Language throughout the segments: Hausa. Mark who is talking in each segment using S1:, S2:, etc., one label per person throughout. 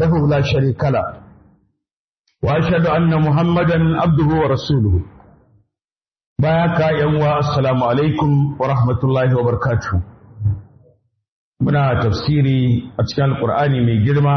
S1: وحده لا شريك له وأشهد أن محمدا عبده ورسوله بارك يا السلام عليكم ورحمة الله وبركاته muna tafsiri a cikin alkur'ani mai girma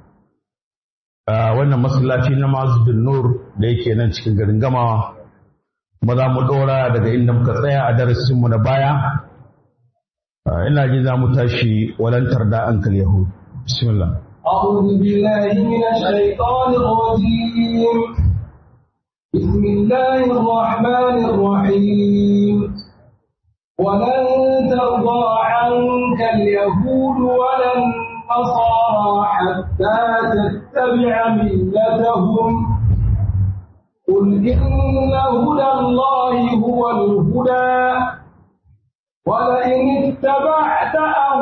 S1: a wannan masallaci na mazubin nur da yake nan cikin garin gamawa kuma za mu ɗora daga inda muka tsaya a darasinmu na baya ina ji za mu tashi walantar da ankal yahud bismillah
S2: أعوذ بالله من الشيطان الرجيم بسم الله الرحمن الرحيم ولن ترضى عنك اليهود ولا النصارى حتى تتبع ملتهم قل إن هدى الله هو الهدى ولئن اتبعت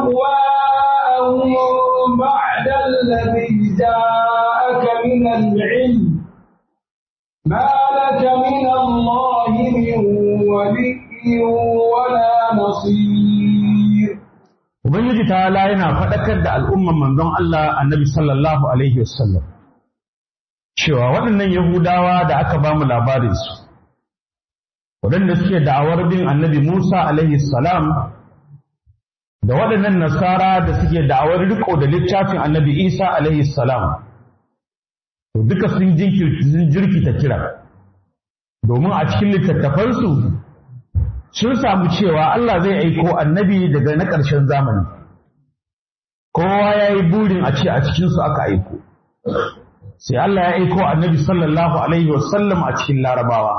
S2: أهواءهم بعد الذي جاءك من العلم ما لك من الله من ولي ولا نصير
S1: Ubangiji ta yana faɗakar da al'umman manzon Allah annabi sallallahu Alaihi wasallam cewa waɗannan Yahudawa da aka ba mu labarinsu, waɗanda suke da'awar bin annabi Musa alaihi salam da waɗannan Nasara da suke da'awar riko da littafin annabi Isa alaihi salam, to duka sun jirkita kira, domin a cikin littattafansu sun samu cewa Allah zai aiko annabi daga na ƙarshen zamani. Kowa ya yi burin a ce a cikinsu aka aiko. Sai Allah ya aiko annabi sallallahu Alaihi wasallam a cikin larabawa.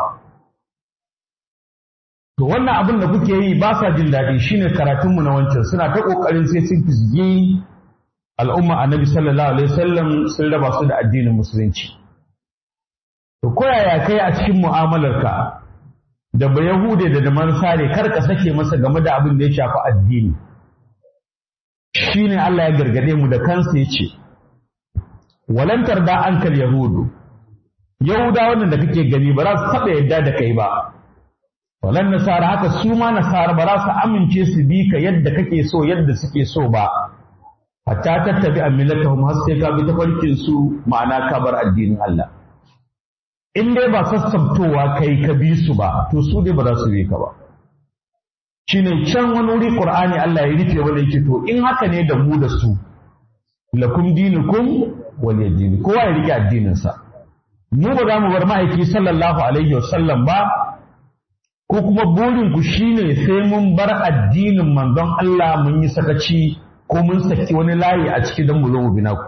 S1: To wannan abin da kuke yi ba sa jin daɗi shine karatunmu na wancan suna ta ƙoƙarin sai sun fizgi al'umma annabi sallallahu Alaihi wasallam sun raba su da addinin musulunci. To koyaya kai a cikin mu'amalarka da ba Yahude da da Mansare kar ka sake masa game da abin da ya shafi addini. Shi ne Allah ya gargade mu da kansa ya ce, Walantar da ankal Yahudu, Yahuda wannan da kake gani ba za su taɓa yadda da kai ba. Walan Nasara haka su ma Nasara ba za su amince su bi ka yadda kake so yadda suke so ba. Hatta tattabi a millatahum har sai ka bi tafarkin su ma'ana ka bar addinin Allah. in dai ba sassabtowa kai ka bi su ba to su dai ba za su bi ka ba shine can wani wuri qur'ani Allah ya rufe wanda yake to in haka ne da mu da su lakum dinukum waliyadin kowa ya rike addinin sa mu ba za mu bar ma'aiki sallallahu alaihi wasallam ba ko kuma burin ku shine sai mun bar addinin manzon Allah mun yi sakaci ko mun saki wani layi a ciki don mu zo mu bina ku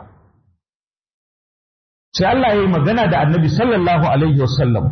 S1: sai Allah ya yi magana da annabi sallallahu alaihi wasallam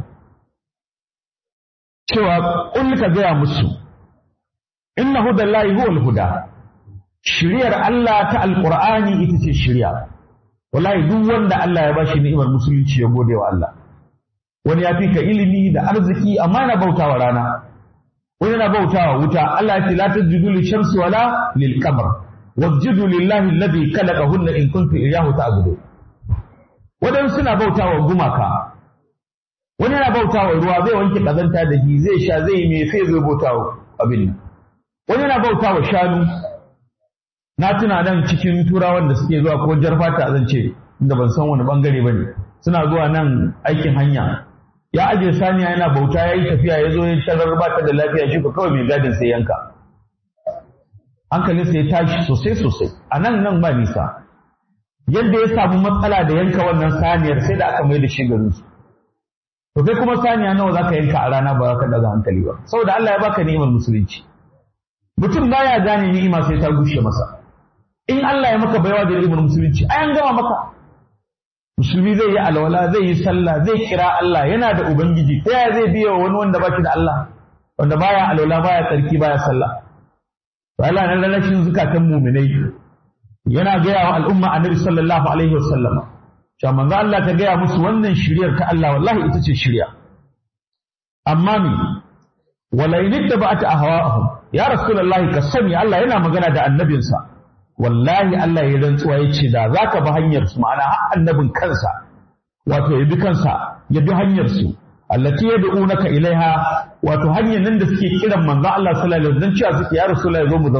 S1: cewa ƙul ka gaya musu inna hudallahi huwal huda shiriyar Allah ta alqur'ani ita ce shiriya wallahi duk wanda Allah ya bashi ni'imar musulunci ya gode wa Allah wani ya fi ka ilimi da arziki amma yana bautawa rana wani yana bautawa wuta Allah ya ce la tajidu li shamsi wala lil qamar wasjudu lillahi alladhi khalaqahunna in kuntum iyyahu ta'budun waɗansu suna bauta wa gumaka wani yana bauta wa ruwa zai wanke ƙazanta da shi zai sha zai me sai zai bauta wa abin nan wani yana bauta wa shanu na tuna nan cikin turawan da suke zuwa ko jar fata zan ce inda ban san wani bangare ba ne suna zuwa nan aikin hanya ya aje saniya yana bauta ya yi tafiya ya zo ya sharar ba ta da lafiya shi ko kawai mai gadin sai yanka hankalinsa ya tashi sosai sosai a nan nan ba nisa yadda ya samu matsala da yanka wannan saniyar sai da aka mai da shi garin su to kai kuma saniya nawa zaka yanka a rana ba ka daga hankali ba saboda Allah ya baka ni'imar musulunci mutum baya gane ni'ima sai ta gushe masa in Allah ya maka baiwa da ni'imar musulunci ai an gama maka musulmi zai yi alwala zai yi sallah zai kira Allah yana da ubangiji ta yaya zai biya wani wanda ba shi da Allah wanda baya alwala baya tsarki baya sallah to Allah na lallashin zukatan mu'minai yana gaya wa al'umma annabi sallallahu alaihi wasallam cewa manzo Allah ka gaya musu wannan shiryar ta Allah wallahi ita ce shirya amma mi wala in ittaba'ta ahwa'ahum ya rasulullahi ka sani Allah yana magana da annabinsa wallahi Allah ya rantsuwa ya ce da zaka bi hanyar su ma'ana har annabin kansa wato ya bi kansa ya bi hanyar su allati yad'unaka ilaiha wato hanyar nan da suke kiran manzo Allah sallallahu alaihi wasallam cewa suke ya rasulullahi zo mu zauna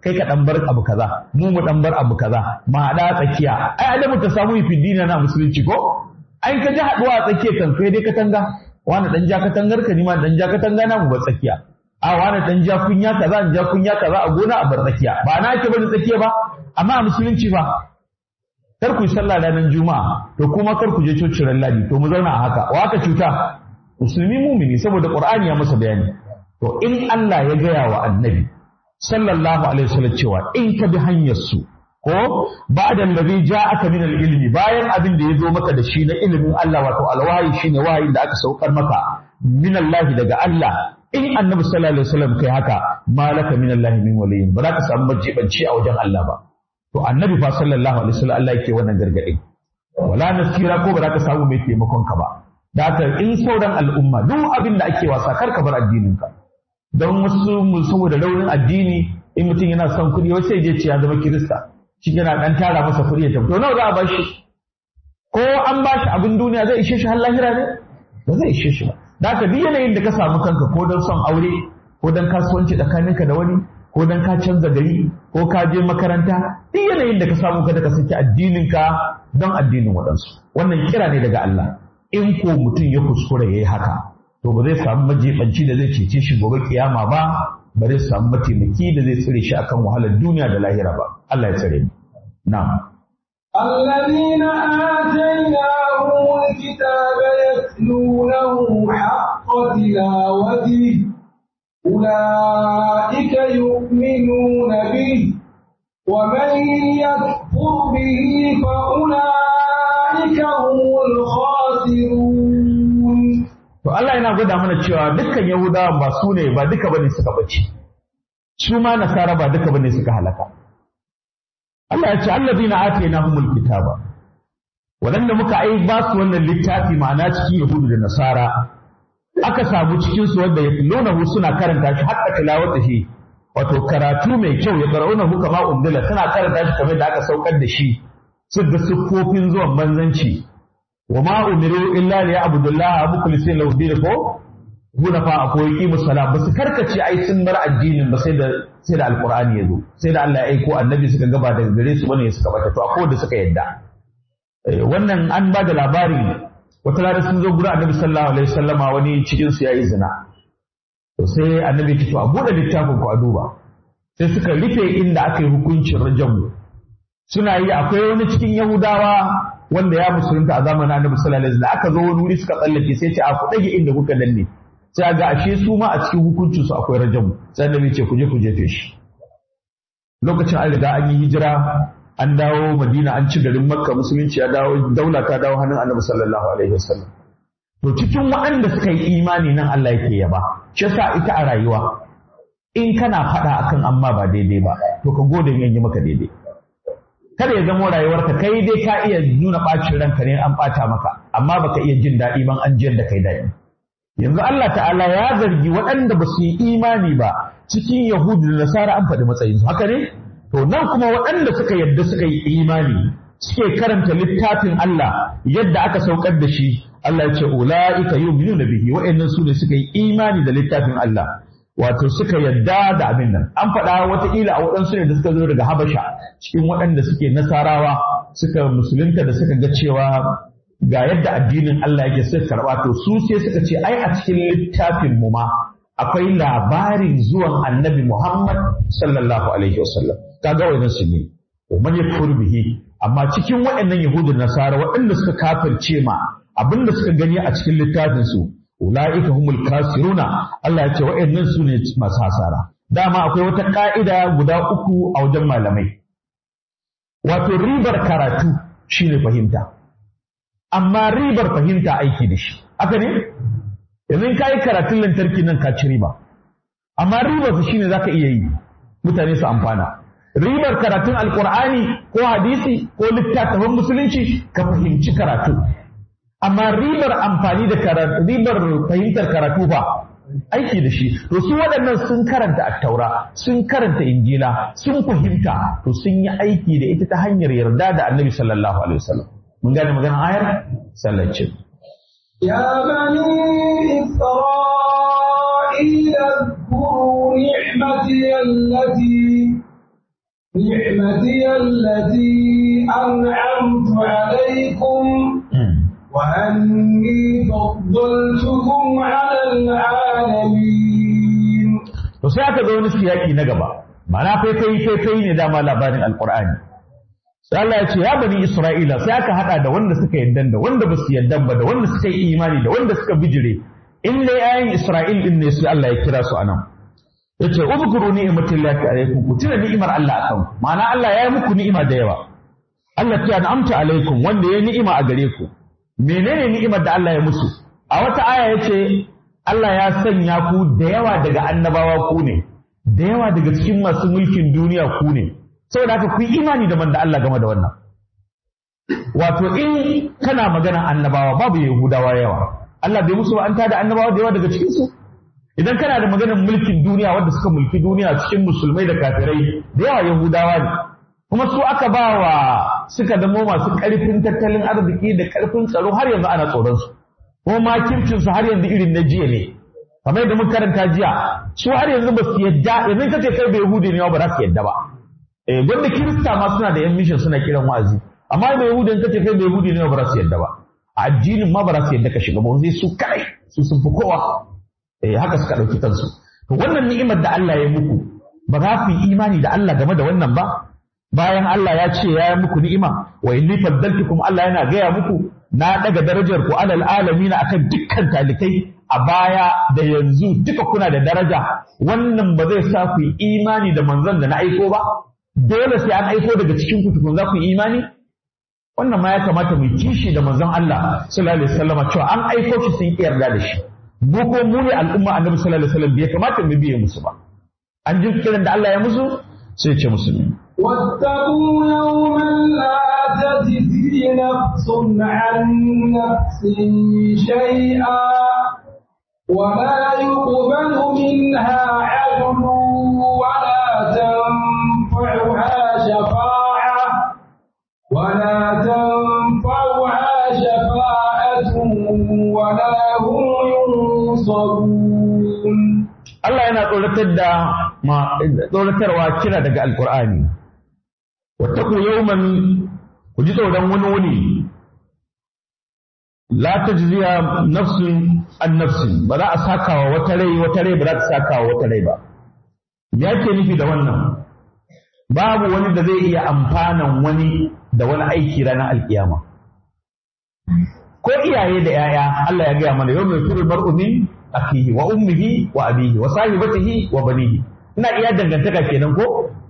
S1: kai ka dan bar abu kaza mu mu dan bar abu kaza ma hada tsakiya ai adamu ta samu fi dina na musulunci ko ai ka ji haduwa a tsakiya kan kai dai katanga wani dan ja katangar ka ni ma dan ja katanga na mu bar tsakiya a wani dan ja kunya kaza dan ja kunya kaza a gona a bar tsakiya ba na ake bari tsakiya ba amma a musulunci ba kar ku yi sallah ranar juma'a to kuma kar ku je coci ran ladi to mu zauna a haka wa aka cuta musulmi mumini saboda qur'ani ya masa bayani to in Allah ya gaya wa annabi sallallahu alaihi wasallam cewa in ka bi hanyar su ko ba'da allazi ja'aka min al-ilmi bayan abin da ya zo maka da shi na ilimin Allah wato alwahi shine wahayin da aka saukar maka min Allah daga Allah in annabi sallallahu alaihi wasallam kai haka malaka min Allah min waliyin ba za ka samu majibanci a wajen Allah ba to annabi fa sallallahu alaihi wasallam Allah yake wannan gargadi wala nasira ko ba za ka samu mai taimakon ka ba da haka in sauran al'umma duk abin da ake wasa kar ka bar addinin ka don wasu mu saboda raunin addini in mutum yana son kuɗi wasu sai je ce ya zama kirista shi yana dan tara masa kuɗi ya tafi to nawa za a bashi ko an bashi abin duniya zai ishe shi har lahira ne ba zai ishe shi ba da haka duk yanayin da ka samu kanka ko don son aure ko don kasuwanci tsakaninka da wani ko don ka canza gari ko ka je makaranta duk yanayin da ka samu kada ka saki addininka don addinin waɗansu wannan kira ne daga Allah in ko mutum ya kuskura ya yi haka to ba zai samu majibanci da zai cece shi gobe kiyama ba ba zai samu mataimaki da zai tsire shi akan wahalar duniya da lahira ba Allah ya tsare mu na'am
S2: الذين آتيناهم الكتاب يتلونه حق تلاوته أولئك يؤمنون به ومن يكفر به فأولئك هم الخاسرون
S1: To Allah yana gwada mana cewa dukkan Yahudawa ba su ne ba duka bane suka bace. Su ma Nasara ba duka bane suka halaka. Allah ya ce allazina atainahumul kitaba. Waɗanda muka ai ba su wannan littafi ma'ana cikin Yahudu da Nasara aka samu cikin su wanda yatlunahu suna karanta shi hatta tilawata shi wato karatu mai kyau ya qara'unahu kama undila suna karanta shi kamar da aka saukar da shi su da siffofin zuwan manzanci wa ma umiru illa li ya'budullaha mukhlisina lahu din ko hunafa akwai qimus salam basu karkace ai sun bar addinin ba sai da sai da alqur'ani yazo sai da Allah ya aiko annabi suka gaba daga gare su bane suka bata to akwai da suka yadda wannan an ba da labarin wata rana sun zo gurin annabi sallallahu alaihi wasallama wani cikin su yayi zina to sai annabi ya ce to a bude littafin ku a duba sai suka rufe inda aka yi hukuncin rajamu suna yi akwai wani cikin yahudawa wanda ya musulunta a zamanin annabi sallallahu alaihi wasallam aka zo wani wuri suka tsallake sai ce a ku dage inda kuka danne sai ga ashe su ma a cikin hukuncin su akwai rajamu sai annabi ce ku je ku jefe shi lokacin an riga an yi hijira an dawo madina an ci garin makka musulunci ya dawo daula ta dawo hannun annabi sallallahu alaihi wasallam to cikin waɗanda suka yi imani nan Allah yake yaba shi yasa ita a rayuwa in kana faɗa akan amma ba daidai ba to ka gode in yi maka daidai kada ya zama rayuwarka kai dai ka iya nuna ɓacin ranka ne an ɓata maka amma baka iya jin daɗi ban an jiyar da kai daɗi yanzu Allah ta'ala ya zargi waɗanda ba su yi imani ba cikin yahudu da nasara an faɗi matsayinsu haka ne to nan kuma waɗanda suka yadda suka yi imani suke karanta littafin Allah yadda aka saukar da shi Allah ya ce ula'ika yu'minuna bihi wa'annan su ne suka yi imani da littafin Allah wato suka yadda da abin nan an faɗa wataƙila a waɗansu ne da suka zo daga Habasha cikin waɗanda suke nasarawa suka musulunta da suka ga cewa ga yadda addinin Allah yake suka karɓa to su sai suka ce ai a cikin littafin mu ma akwai labarin zuwan annabi Muhammad sallallahu alaihi wasallam kaga wannan su ne man yakfur bihi amma cikin waɗannan yahudu da nasara waɗanda suka kafirce ma abinda suka gani a cikin littafin su ulaika humul kasiruna Allah ya ce waɗannan su ne masu hasara dama akwai wata ka'ida guda uku a wajen malamai wato ribar karatu shine fahimta amma ribar fahimta aiki da shi haka ne yanzu ka yi karatun lantarki nan ka ci riba amma ribar su shine zaka iya yi mutane su amfana ribar karatun alkur'ani ko hadisi ko littattafan musulunci ka fahimci karatu amma ribar amfani da karatu ribar fahimtar karatu ba aiki da shi to su waɗannan sun karanta attaura sun karanta injila sun fahimta to sun yi aiki da ita ta hanyar yarda da annabi sallallahu alaihi wasallam mun gane maganar ayar sallacin
S2: يا بني إسرائيل اذكروا نعمتي التي نعمتي التي أنعمت عليكم وأني فضلتكم على العالمين
S1: to sai aka ga wani siyaki na gaba ma'ana faifai faifai ne dama labarin alqur'ani sai Allah ya ce ya bani isra'ila sai aka hada da wanda suka yadda da wanda basu yadda ba da wanda suka yi imani da wanda suka bijire in dai ayin isra'il din ne sai Allah ya kira su anan yace uzkuru ni'matallahi alaikum ku tuna ni'imar Allah akan ku ma'ana Allah ya yi muku ni'ima da yawa Allah ta an'amta alaikum wanda ya ni'ima a gare ku menene ni'imar da Allah ya musu a wata aya yace Allah ya sanya ku da yawa daga annabawa ku ne da yawa daga cikin masu mulkin duniya ku ne saboda haka ku yi imani da manzo Allah game da wannan wato in kana magana annabawa babu yahudawa yawa Allah bai musu an tada annabawa da yawa daga cikin su idan kana da maganar mulkin duniya wanda suka mulki duniya cikin musulmai da kafirai da yawa yahudawa ne kuma su aka ba wa suka zamo masu ƙarfin tattalin arziki da ƙarfin tsaro har yanzu ana tsoron su kuma makircin su har yanzu irin na jiya ne kamar yadda mun karanta jiya su har yanzu ba su yadda yanzu kace kai bai yahudi ne ba za su yadda ba eh gwanda kirista ma suna da yan mission suna kiran wa'azi amma bai yahudi in kace kai bai yahudi ne ba za su yadda ba addinin ma ba za su yadda ka shiga ba sai su kai su sun fi kowa eh haka suka dauki kansu to wannan ni'imar da Allah ya muku ba za ku yi imani da Allah game da wannan ba bayan Allah ya ce ya yi muku ni'ima wa inni faddaltukum Allah yana gaya muku na daga darajar ku alal alamin akan dukkan talikai a baya da yanzu duka kuna da daraja wannan ba zai sa ku yi imani da manzon da na aiko ba dole sai an aiko daga cikin ku tukun za ku yi imani wannan ma ya kamata mu kishi da manzon Allah sallallahu alaihi wasallam cewa an aiko shi sun yarda da shi mu ko mu ne al'umma annabi sallallahu alaihi wasallam bai kamata mu biye musu ba an ji kiran da Allah ya musu sai ya ce musulmi
S2: واتقوا يوما لا تجزي نفس عن نفس شيئا ولا يقبل منها عدل ولا تنفعها شفاعة ولا تنفعها شفاعة ولا هم ينصرون
S1: Allah yana tsoratar da ma tsoratarwa kira daga Alƙur'ani. Wattaku yawman ku ji tsoron wani wuni la tajziya nafsun an nafsin ba za a saka wa wata rai wata rai ba za ta saka wa wata rai ba. Ya ke nufi da wannan? Babu wani da zai iya amfanan wani da wani aiki ranar alkiyama. Ko iyaye da ‘ya'ya Allah ya gaya mana yau mai firin bar'u min akhihi wa ummihi wa abihi wa sahibatihi wa banihi ina iya dangantaka kenan ko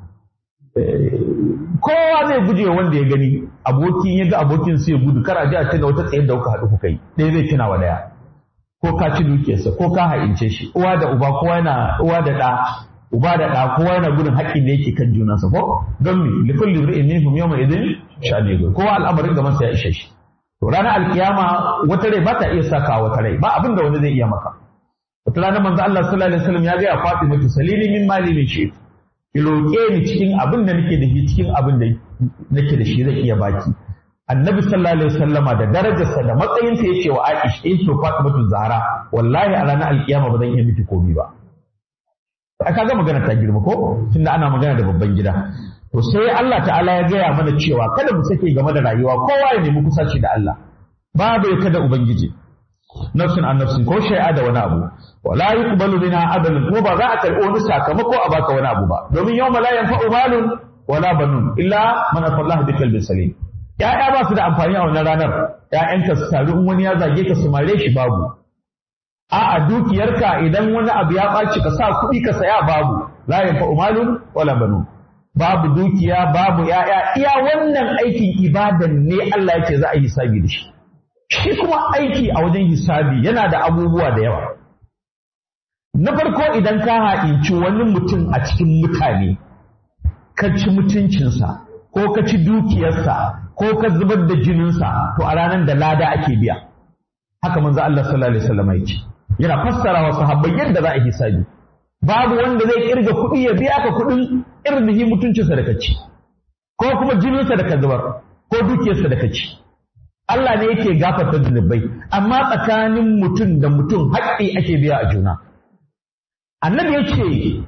S1: kowa zai guje wanda ya gani abokin ya ga abokin sai ya gudu kar a ji a ce da wata tsayar da kuka haɗu kuka yi ɗaya zai tuna wa ɗaya ko ka ci dukiyarsa ko ka ha'ince shi uwa da uba kowa yana uwa da ɗa uba da ɗa kowa yana gudun haƙƙin da yake kan junansa ko don me likulli imri'in minhum yawma idin sha'ani kowa al'amarin gaban sa ya ishe shi to ranar alkiyama wata rai ba ta iya saka wata rai ba abin da wani zai iya maka wata ranar manzo Allah sallallahu alaihi wasallam ya ga ya Fatima to salini min mali min shi ki roke ni cikin abin da nake da shi cikin abin da nake da shi zai iya baki annabi sallallahu alaihi wasallama da darajarsa da matsayinsa yace wa Aisha in to Fatima to Zahra wallahi a ranar alkiyama ba zan iya miki komai ba aka ga magana ta girma ko tunda ana magana da babban gida to sai Allah ta'ala ya gaya mana cewa kada mu sake game da rayuwa kowa ya nemi kusaci da Allah babu ya kada ubangiji nafsin an nafsin ko shay'a da wani abu wala yuqbalu minha adalun ko ba za a karɓi wani sakamako a baka wani abu ba domin yawma la yanfa'u malun wala banun illa man afallaha bi qalbin salim ya'ya ba su da amfani a wannan ranar ya'yanka su taru in wani ya zage ka su mare shi babu a'a dukiyarka idan wani abu ya ɓaci ka sa kuɗi ka saya babu la yanfa'u malun wala banun babu dukiya babu ya'ya iya wannan aikin ibadan ne Allah yake za a yi hisabi da shi shi kuma aiki a wajen hisabi yana da abubuwa da yawa na farko idan ka ha'inci wani mutum a cikin mutane ka ci mutuncinsa ko ka ci dukiyarsa ko ka zubar da jininsa to a ranar da lada ake biya haka manzo Allah sallallahu alaihi wasallam ya ce yana fassara wa sahabbai yadda za a hisabi babu wanda zai kirga kuɗi ya biya ka kuɗin irnihi mutuncinsa da kaci ko kuma jininsa da ka zubar ko dukiyarsa da kaci Allah ne yake gafarta zunubai amma tsakanin mutum da mutum haƙƙi ake biya a juna annabi ya ce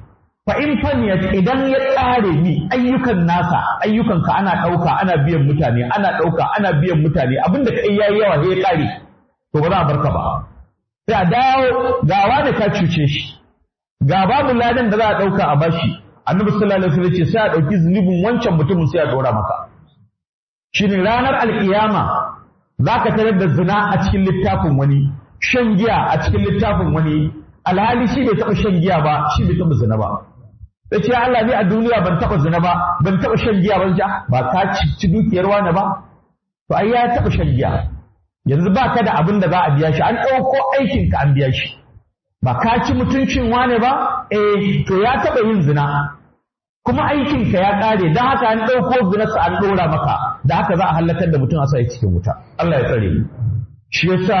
S1: fa in faniyat idan ya ƙare ni ayyukan nasa ayyukanka ana ɗauka ana biyan mutane ana ɗauka ana biyan mutane abinda ka yayi yawa sai ya ƙare to ba za a barka ba sai a dawo gawa da ka cuce shi ga babu ladan da za a ɗauka a bashi annabi sallallahu alaihi wasallam ce sai a ɗauki zunubin wancan mutumin sai a ɗora maka shine ranar alkiyama zaka tarar da zina a cikin littafin wani shan giya a cikin littafin wani alhali shi bai taɓa shan giya ba shi bai taɓa zina ba sai ce Allah ne a duniya ban taɓa zina ba ban taɓa shan giya ban ja ba ka ci dukiyar wani ba to ai ya taɓa shan giya yanzu ba ka da abin da za a biya shi an ɗauko aikin ka an biya shi ba ka ci mutuncin wane ba eh to ya taɓa yin zina kuma aikin ka ya ƙare don haka an ɗauko zinarsa an ɗora maka da haka za a halakar da mutum a sa cikin wuta Allah ya tsare shi yasa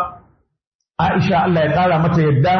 S1: Aisha Allah ya ƙara mata yadda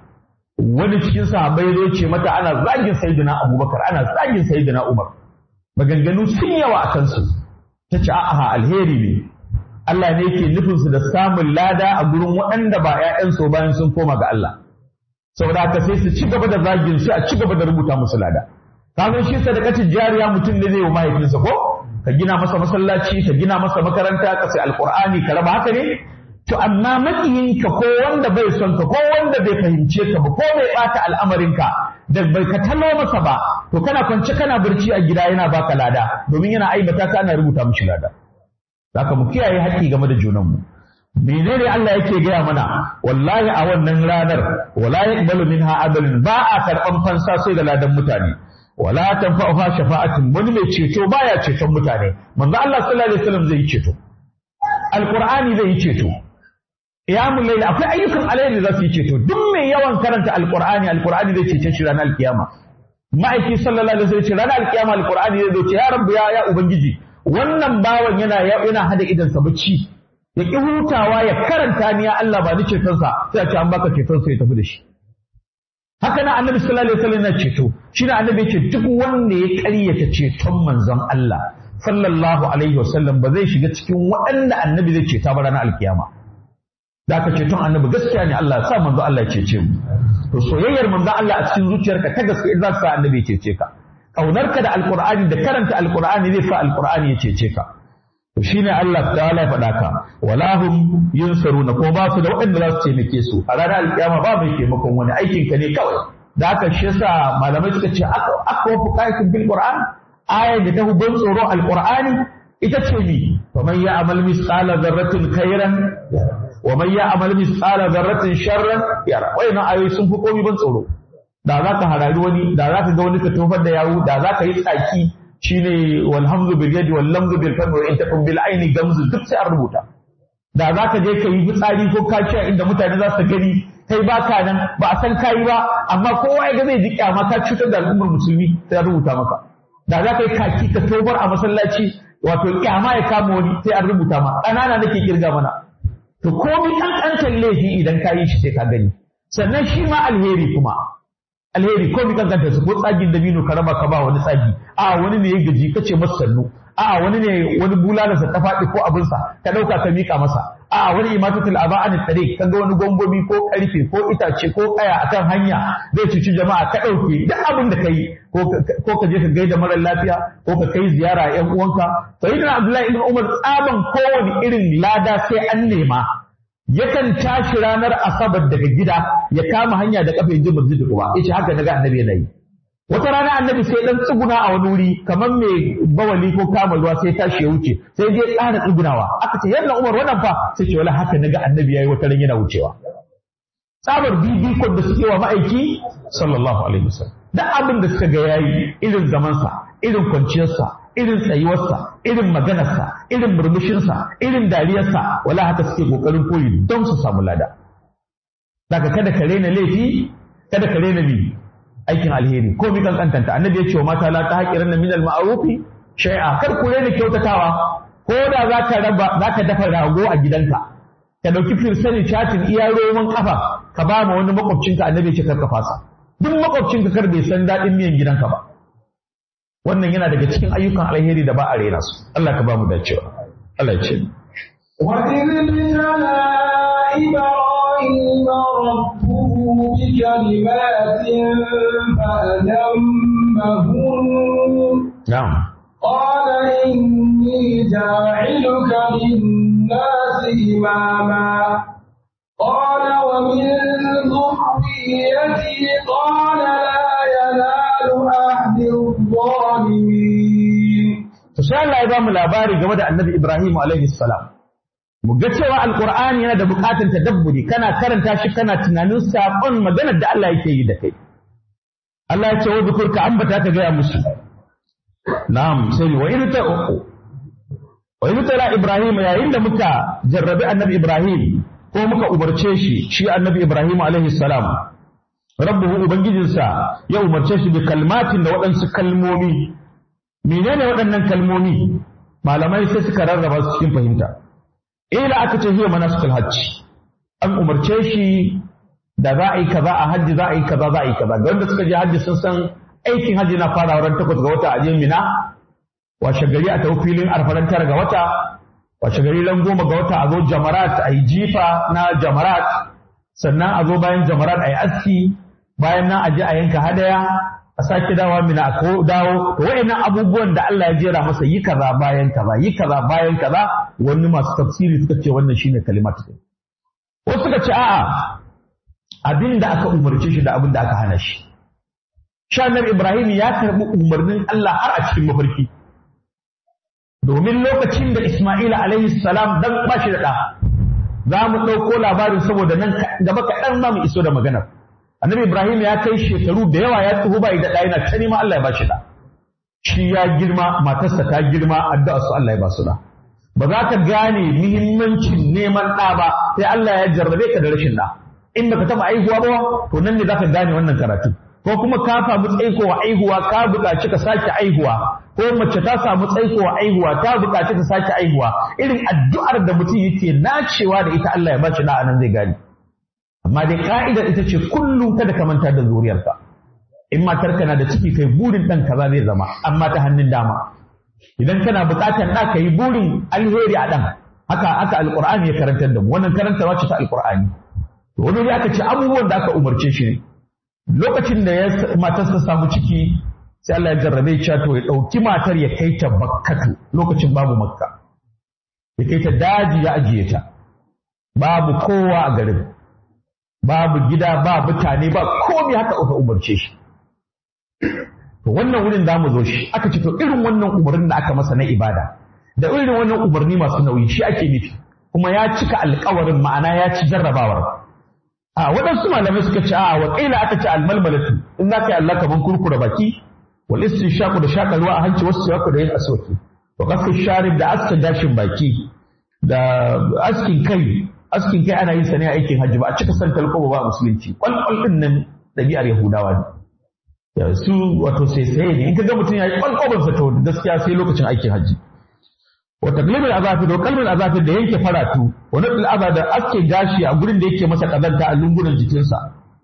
S1: wani cikin sahabbai zo ce mata ana zagin sayyidina Abubakar ana zagin sayyidina Umar maganganu sun yawa a kansu ta ce a'a alheri ne Allah ne yake nufin su da samun lada a gurin waɗanda ba ƴaƴan su bayan sun koma ga Allah saboda haka sai su ci gaba da zagin su a ci gaba da rubuta musu lada kaga shi sadakatin jariya mutum ne zai wa mahaifinsa ko ka gina masa masallaci ka gina masa makaranta ka sai alqur'ani ka raba haka ne To amma makiyinka ko wanda bai son ka ko wanda bai fahimce ka ba ko bai bata al'amarinka da bai ka talo masa ba to kana kwance kana barci a gida yana baka lada domin yana aibata ka ana rubuta mishi lada. Zaka mu kiyaye haƙƙi game da junanmu. Menene Allah yake gaya mana wallahi a wannan ranar wala yaqbalu minha adalin ba a karɓan fansa sai da ladan mutane. Wala tanfa'uha shafa'atun wani mai ceto baya ceton mutane. Manzo Allah sallallahu alaihi wasallam zai yi ceto. Alqur'ani zai yi ceto. Qiyamul layl akwai ayyukan alheri da za su yi ceto duk mai yawan karanta alqur'ani alqur'ani zai cece shi ranar alkiyama ma'aiki sallallahu alaihi wasallam ce ranar alkiyama alqur'ani zai ce ya rabbu ya ya ubangiji wannan bawan yana yana hada idan sa bacci ya ki hutawa ya karanta ni ya Allah ba ni ceton sa sai a ce an baka ceton sa ya tafi da shi haka na annabi sallallahu alaihi wasallam yana ceto shi na annabi ce duk wanda ya ƙaryata ceton manzon Allah sallallahu alaihi wasallam ba zai shiga cikin waɗanda annabi zai ceta ba ranar alkiyama da aka ceton annabi gaskiya ne Allah ya sa manzo Allah ya cece mu to soyayyar manzo Allah a cikin zuciyarka ta gaskiya za ta sa annabi ya cece ka kaunarka da alqur'ani da karanta alqur'ani zai sa alqur'ani ya cece ka to shine Allah ta'ala ya faɗa ka wala hum yunsaruna ko ba su da waɗanda za su taimake su a ranar alkiyama ba mai taimakon wani aikin ka ne kawai da haka shi yasa malamai suka ce aka aka wafu kayakin bil qur'an ayar da ta ban tsoro alqur'ani ita ce mi faman ya amal misqala dharratin khairan wa man ya'mal mithqala dharratin sharran yara wayannan ayoyi sun fi komai ban tsoro da zaka harari wani da zaka ga wani ka tofar da yawu da zaka yi tsaki shine walhamdu bil yadi wal lamzu bil fami wa in takum bil aini gamzu duk sai an rubuta da zaka je ka yi fitsari ko kaciya inda mutane za su gani kai ba ka nan ba a san kayi ba amma kowa ya ga zai ji kyama ka cutar da al'ummar musulmi sai an rubuta maka da za ka yi kaki ka tofar a masallaci wato kyama ya kama wani sai an rubuta ma ƙanana nake kirga mana to komai kankantar laifi idan ka yi shi sai ka gani sannan shi ma alheri kuma alheri komai kankantar su ko tsagin dabino ka raba ka ba wani tsagi a wani ne ya gaji ka ce masa sannu a wani ne wani bulalarsa ta faɗi ko abinsa ka ɗauka ka miƙa masa a wani imatatul aba an tare ka ga wani gombobi ko ƙarfe ko itace ko ƙaya akan hanya zai cuci jama'a ka ɗauke duk abin da ka yi ko ka je ka gaida marar lafiya ko ka kai ziyara a ƴan uwanka sayyidina abdullahi ibn umar tsaban kowane irin lada sai an nema yakan tashi ranar asabar daga gida ya kama hanya da kafa yaje masjid kuba yace haka naga annabi yana yi wata rana annabi sai dan tsuguna a wani wuri kamar mai bawali ko kama ruwa sai tashi ya wuce sai je ƙara tsugunawa aka ce yalla umar wannan fa sai ce wala haka naga annabi yayi wata ran yana wucewa tsabar bibikon da suke wa ma'aiki sallallahu alaihi wasallam duk abin da suka ga yayi irin zamansa irin kwanciyarsa irin tsayuwarsa irin maganarsa irin murmushinsa irin dariyarsa wala haka suke kokarin koyi don su samu lada daga kada ka rena laifi kada ka rena mi aikin alheri ko mi kankantanta annabi ya ce wa mata la ta haƙiran min al ma'rufi shay'a kar ku rena kyautatawa ko da zaka raba zaka dafa rago a gidanka ka dauki firsani chatin iya roman kafa ka ba ma wani makwabcinka annabi ya ce kar ka fasa duk makwabcinka kar bai san daɗin miyan gidanka ba wannan yana daga cikin ayyukan alheri da ba a rena su Allah ka ba mu dacewa Allah ya ce
S2: وإذ ابتلى إبراهيم ربه بكلمات فأتمهن
S1: na'am
S2: قال إني جاعلك للناس إماما قال ومن ذريتي قال لا ينال أهل الظالمين
S1: to sai Allah ya ba mu labari game da Annabi Ibrahim alaihi salam mu ga cewa alqur'ani yana da bukatun tadabburi kana karanta shi kana tunanin sakon maganar da Allah yake yi da kai Allah ya ce wa zukur ka ambata ka gaya musu na'am sai wa in ta wa in tara Ibrahim yayin da muka jarrabi Annabi Ibrahim ko muka umarce shi shi Annabi Ibrahim alaihi salam rabbuhu ubangijinsa ya umarce shi bi kalmatin da waɗansu kalmomi menene waɗannan kalmomi malamai sai suka rarraba su cikin fahimta ila aka ce hiya manasikul hajji an umarce shi da za a yi kaza a hajji za a yi kaza za a yi kaza ga wanda suka je hajji sun san aikin hajji na fara ran takwas ga wata a je mina washe gari a tafi filin arfaran tara ga wata washe gari ran goma ga wata a zo jamarat a yi jifa na jamarat sannan a zo bayan jamarat a yi aski bayan nan a je a yanka hadaya a sake dawa mina a ko dawo to wayannan abubuwan da Allah ya jera masa yi kaza bayan kaza yi kaza bayan kaza wani masu tafsiri suka ce wannan shine kalimatu din wasu suka ce a'a abin da aka umarce shi da abin da aka hana shi shanar Ibrahim ya karbi umarnin Allah har a cikin mafarki domin lokacin da Isma'ila alaihi salam dan ba shi da ɗa za mu ɗauko labarin saboda nan gaba kaɗan za mu iso da maganar annabi ibrahim ya kai shekaru da yawa ya tsoho bai da ɗaya yana ta neman allah ya ba shi da shi ya girma matarsa ta girma addu'a su allah ya ba su da ba za ka gane muhimmancin neman ɗa ba sai allah ya jarrabe ka da rashin ɗa in baka taɓa aihuwa ba to nan ne za ka gane wannan karatu ko kuma ka samu tsaikowa aihuwa ka buƙaci ka sake aihuwa ko mace ta samu tsaikowa aihuwa ta buƙaci ta sake aihuwa irin addu'ar da mutum yake nacewa da ita Allah ya ba shi da anan zai gane amma dai ka'idar ita ce kullum kada ka manta da zuriyarka in matarka na da ciki kai burin ɗan kaza zai zama amma ta hannun dama idan kana buƙatar ɗa ka yi burin alheri a ɗan haka haka alƙur'ani ya karantar da mu wannan karantarwa ce ta alƙur'ani to wani aka ce abubuwan da aka umarce shi ne lokacin da ya matarsa samu ciki sai Allah ya jarrabe ya to ya ɗauki matar ya kai ta bakkatu lokacin babu makka ya kai ta daji ya ajiye ta babu kowa a garin babu gida ba mutane ba komai haka aka umarce shi to wannan wurin za mu zo shi aka ce to irin wannan umarnin da aka masa na ibada da irin wannan umarni masu nauyi shi ake nufi kuma ya cika alkawarin ma'ana ya ci jarrabawar a waɗansu malamai suka ce a wa ƙila aka ce almalmalatu in za ka yi Allah kaman kurkura baki wal shaku da shaƙa ruwa a hanci wasu shaku da yin aswaki wa kasu sharif da askin gashin baki da askin kai askin kai ana yin sa ne a aikin hajji ba a cika san talkoba ba a musulunci kwalkwal din nan ɗabi'ar yahudawa ne ya su wato sai sai ne in ka ga mutum ya yi kwalkwalin sa to gaskiya sai lokacin aikin hajji wa taglibul azafi da kalmul azafi da yanke faratu wa nadul aza da aske gashi a gurin da yake masa kazanta a lungunan jikinsa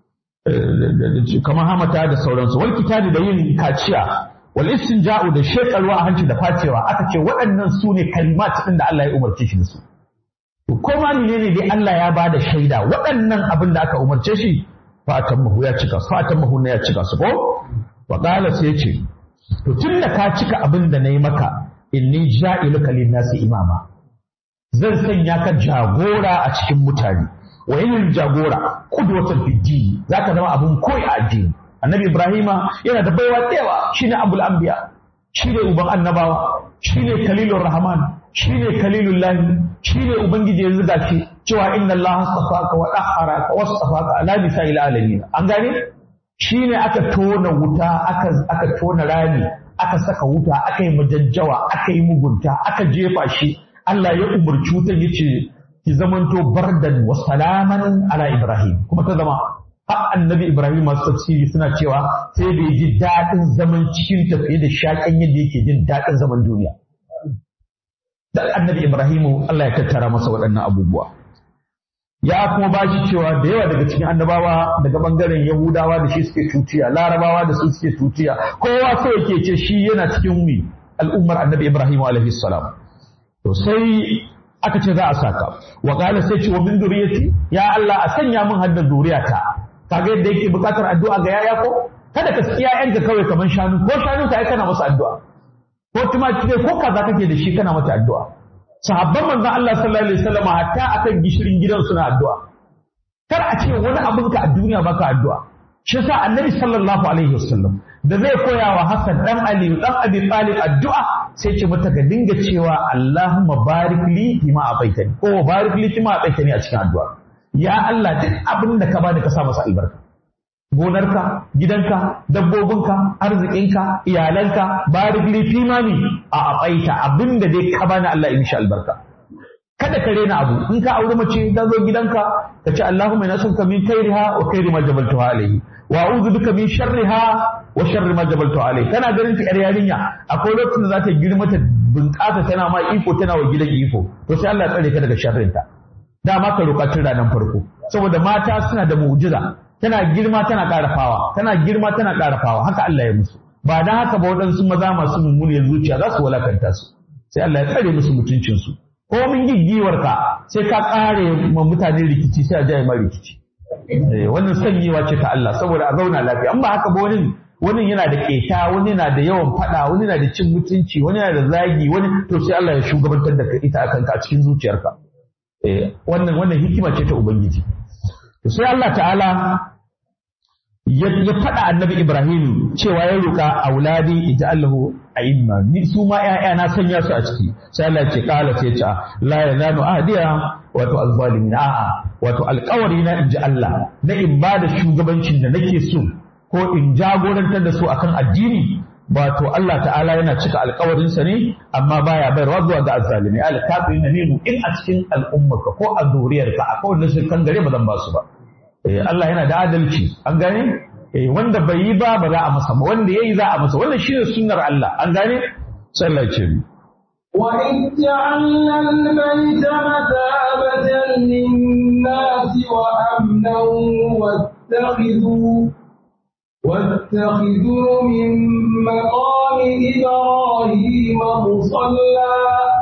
S1: kamar hamata da sauransu wal kitabi da yin kaciya wal istinja'u da shekarwa a hanci da facewa aka ce waɗannan su ne kalimat ɗin da Allah ya umarce shi da su to ko ma menene dai Allah ya bada shaida waɗannan abin da aka umarce shi fatan mahu ya cika su fatan mahu na ya cika su ko wa qala sai ya ce to tunda ka cika abin da nayi maka inni ja'iluka lin-nasi imama zan sanya ka jagora a cikin mutane wa yin jagora kudwatan fiddi zaka zama abun koyi a addini annabi ibrahima yana da baiwa tsewa shine abul anbiya shine uban annabawa shine kalilur rahman shine kalilul lahi shine ubangiji yanzu da shi cewa inna allaha astafaka wa dahharaka wastafaka ala nisa'il alamin an gane shine aka tona wuta aka aka tona rami aka saka wuta aka yi majajjawa aka yi mugunta aka jefa shi Allah ya umarci wutan yace ki zamanto bardan wa salaman ala Ibrahim kuma ta zama har annabi Ibrahim masu tafsiri suna cewa sai bai ji daɗin zaman cikin tafiye da shaƙan yadda yake jin daɗin zaman duniya dan annabi Ibrahim Allah ya tattara masa waɗannan abubuwa ya kuma ba shi cewa da yawa daga cikin annabawa daga bangaren Yahudawa da shi suke tutiya Larabawa da su suke tutiya kowa sai yake ce shi yana cikin mi al'ummar annabi Ibrahim alaihi salam to sai aka ce za a saka wa qala sai ce wa min zuriyati ya Allah a sanya min hadda zuriyata kaga yadda yake bukatar addu'a ga yaya ko kada ka saki ƴaƴanka kawai kamar shanu ko shanu ka kana masa addu'a ko tumaki ne ko kaza kake da shi kana mata addu'a sahabban manzon Allah sallallahu alaihi wasallam hatta akan gishirin gidan suna addu'a kar a ce wani abin ka a duniya baka addu'a shi yasa annabi sallallahu alaihi wasallam da zai koya wa Hassan dan Ali dan Abi Talib addu'a sai ce mata ka dinga cewa Allahumma barik li bima abaitani ko barik li bima abaitani a cikin addu'a ya Allah duk abin da ka bani ka sa masa albarka gonarka gidanka dabbobinka arzikinka iyalanka barik li fimani a abaita abin da dai ka bani Allah ya mishi albarka kada ka rena abu in ka auri mace ta zo gidanka ka ce Allahumma inna nas'aluka min khairiha wa khairi ma jabaltuha alayhi wa a'udhu bika min sharriha wa sharri ma jabaltuha alayhi kana ganin ta yar yarinya akwai lokacin da za ta girma ta bunƙasa tana ma iko tana wa gidan iko to sai Allah ya tsare ka daga sharrinta dama ka roƙa tun ranar farko saboda mata suna da mu'jiza tana girma tana ƙara fawa tana girma tana ƙara fawa haka Allah ya musu ba dan haka ba waɗansu maza masu mummuniyar zuciya za su walakanta su sai Allah ya tsare musu mutuncinsu ko min giggiwarka sai ka kare ma mutane rikici sai a jaye ma rikici wannan sanyewa ce ta Allah saboda a zauna lafiya an ba haka ba wani wani yana da keta wani yana da yawan fada wani yana da cin mutunci wani yana da zagi wani to sai Allah ya shugabantar da ita akan ka a cikin zuciyarka wannan wannan hikima ce ta ubangiji to sai Allah ta'ala ya faɗa annabi Ibrahim cewa ya roƙa auladi ij'alhu a'imma ni su ma ƴaƴa na sanya su a ciki sai Allah ce kala sai ce la yananu ahdiya wato azzalimin a'a wato alƙawari na inji Allah na in ba da shugabancin da nake so ko in jagorantar da su akan addini wato Allah ta'ala yana cika alƙawarin sa ne amma baya bayarwa zuwa ga azzalimi alkafirin ne in a cikin al'ummarka ko a zuriyarka akwai wanda su kan gare ba zan ba su ba Allah yana da adalci an gane wanda bai yi ba ba za a masa ba wanda yayi za a masa wannan shine sunnar Allah an gane sai Allah ce mi
S2: وإذ جعلنا البيت مثابة للناس وأمنا واتخذوا واتخذوا من مقام إبراهيم مصلى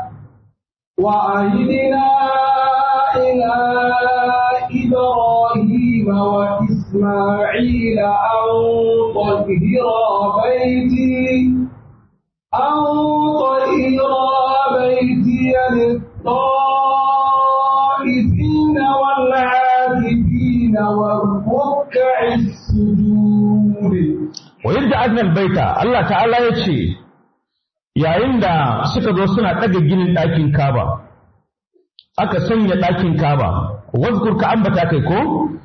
S2: وعهدنا إلى إبراهيم وإسماعيل أن طهرا بيتي أن طهرا بيتي للطائفين والعاكفين والركع السجود
S1: ويبدأ أدنى البيت الله تعالى يتشي yayin da suka zo suna ɗaga ginin ɗakin kaba aka sanya ɗakin kaba wazkur ka ambata kai ko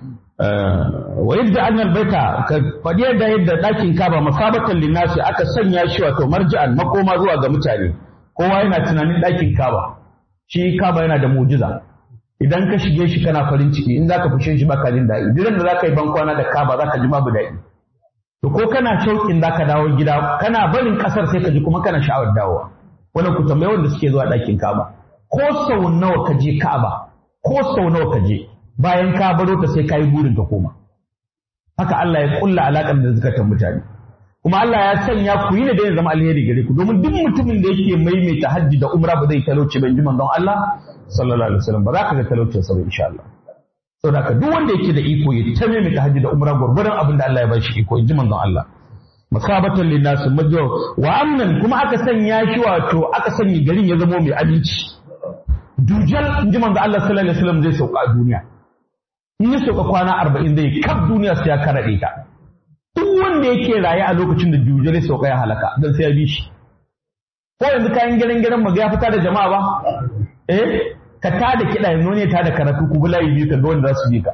S1: wa yadda annal baita ka faɗi yadda yadda ɗakin kaba masabatan linnasi aka sanya shi wato marji'an makoma zuwa ga mutane kowa yana tunanin ɗakin kaba shi kaba yana da mujiza idan ka shige shi kana farin ciki in zaka fushe shi baka jin daɗi duk da zaka yi bankwana da kaba zaka ji babu daɗi to ko kana shauƙin zaka dawo gida kana barin ƙasar sai ka ji kuma kana sha'awar dawowa wannan ku tambayi wanda suke zuwa ɗakin kaba ko sau nawa ka je ka'aba ko sau nawa ka je bayan ka baro ta sai ka yi burin ka koma haka Allah ya kulla alaƙar da zukatan mutane kuma Allah ya sanya ku yi ne da ya zama alheri gare ku domin duk mutumin da yake maimaita hajji da umra ba zai talauci ban ji manzon Allah sallallahu alaihi wasallam ba za ka ga talaucin sa ba insha Allah saboda haka duk wanda yake da iko ya ta maimaita hajji da umra gurgurdan abin da Allah ya bashi iko in ji manzon Allah masabatan linnas majjo wa amnan kuma aka sanya shi wato aka sanya garin ya zama mai aminci dujal in ji manzo Allah sallallahu alaihi wasallam zai sauka a duniya in ya sauka kwana arba'in zai kaf duniya sai ya karaɗe ta duk wanda yake raye a lokacin da dujal ya sauka ya halaka dan sai ya bi shi ko yanzu kayan gidan gidan mu ya fita da jama'a ba eh ka ta da kiɗa yanzu ne ta da karatu ku bulayi biyu ka ga wanda za su bi ka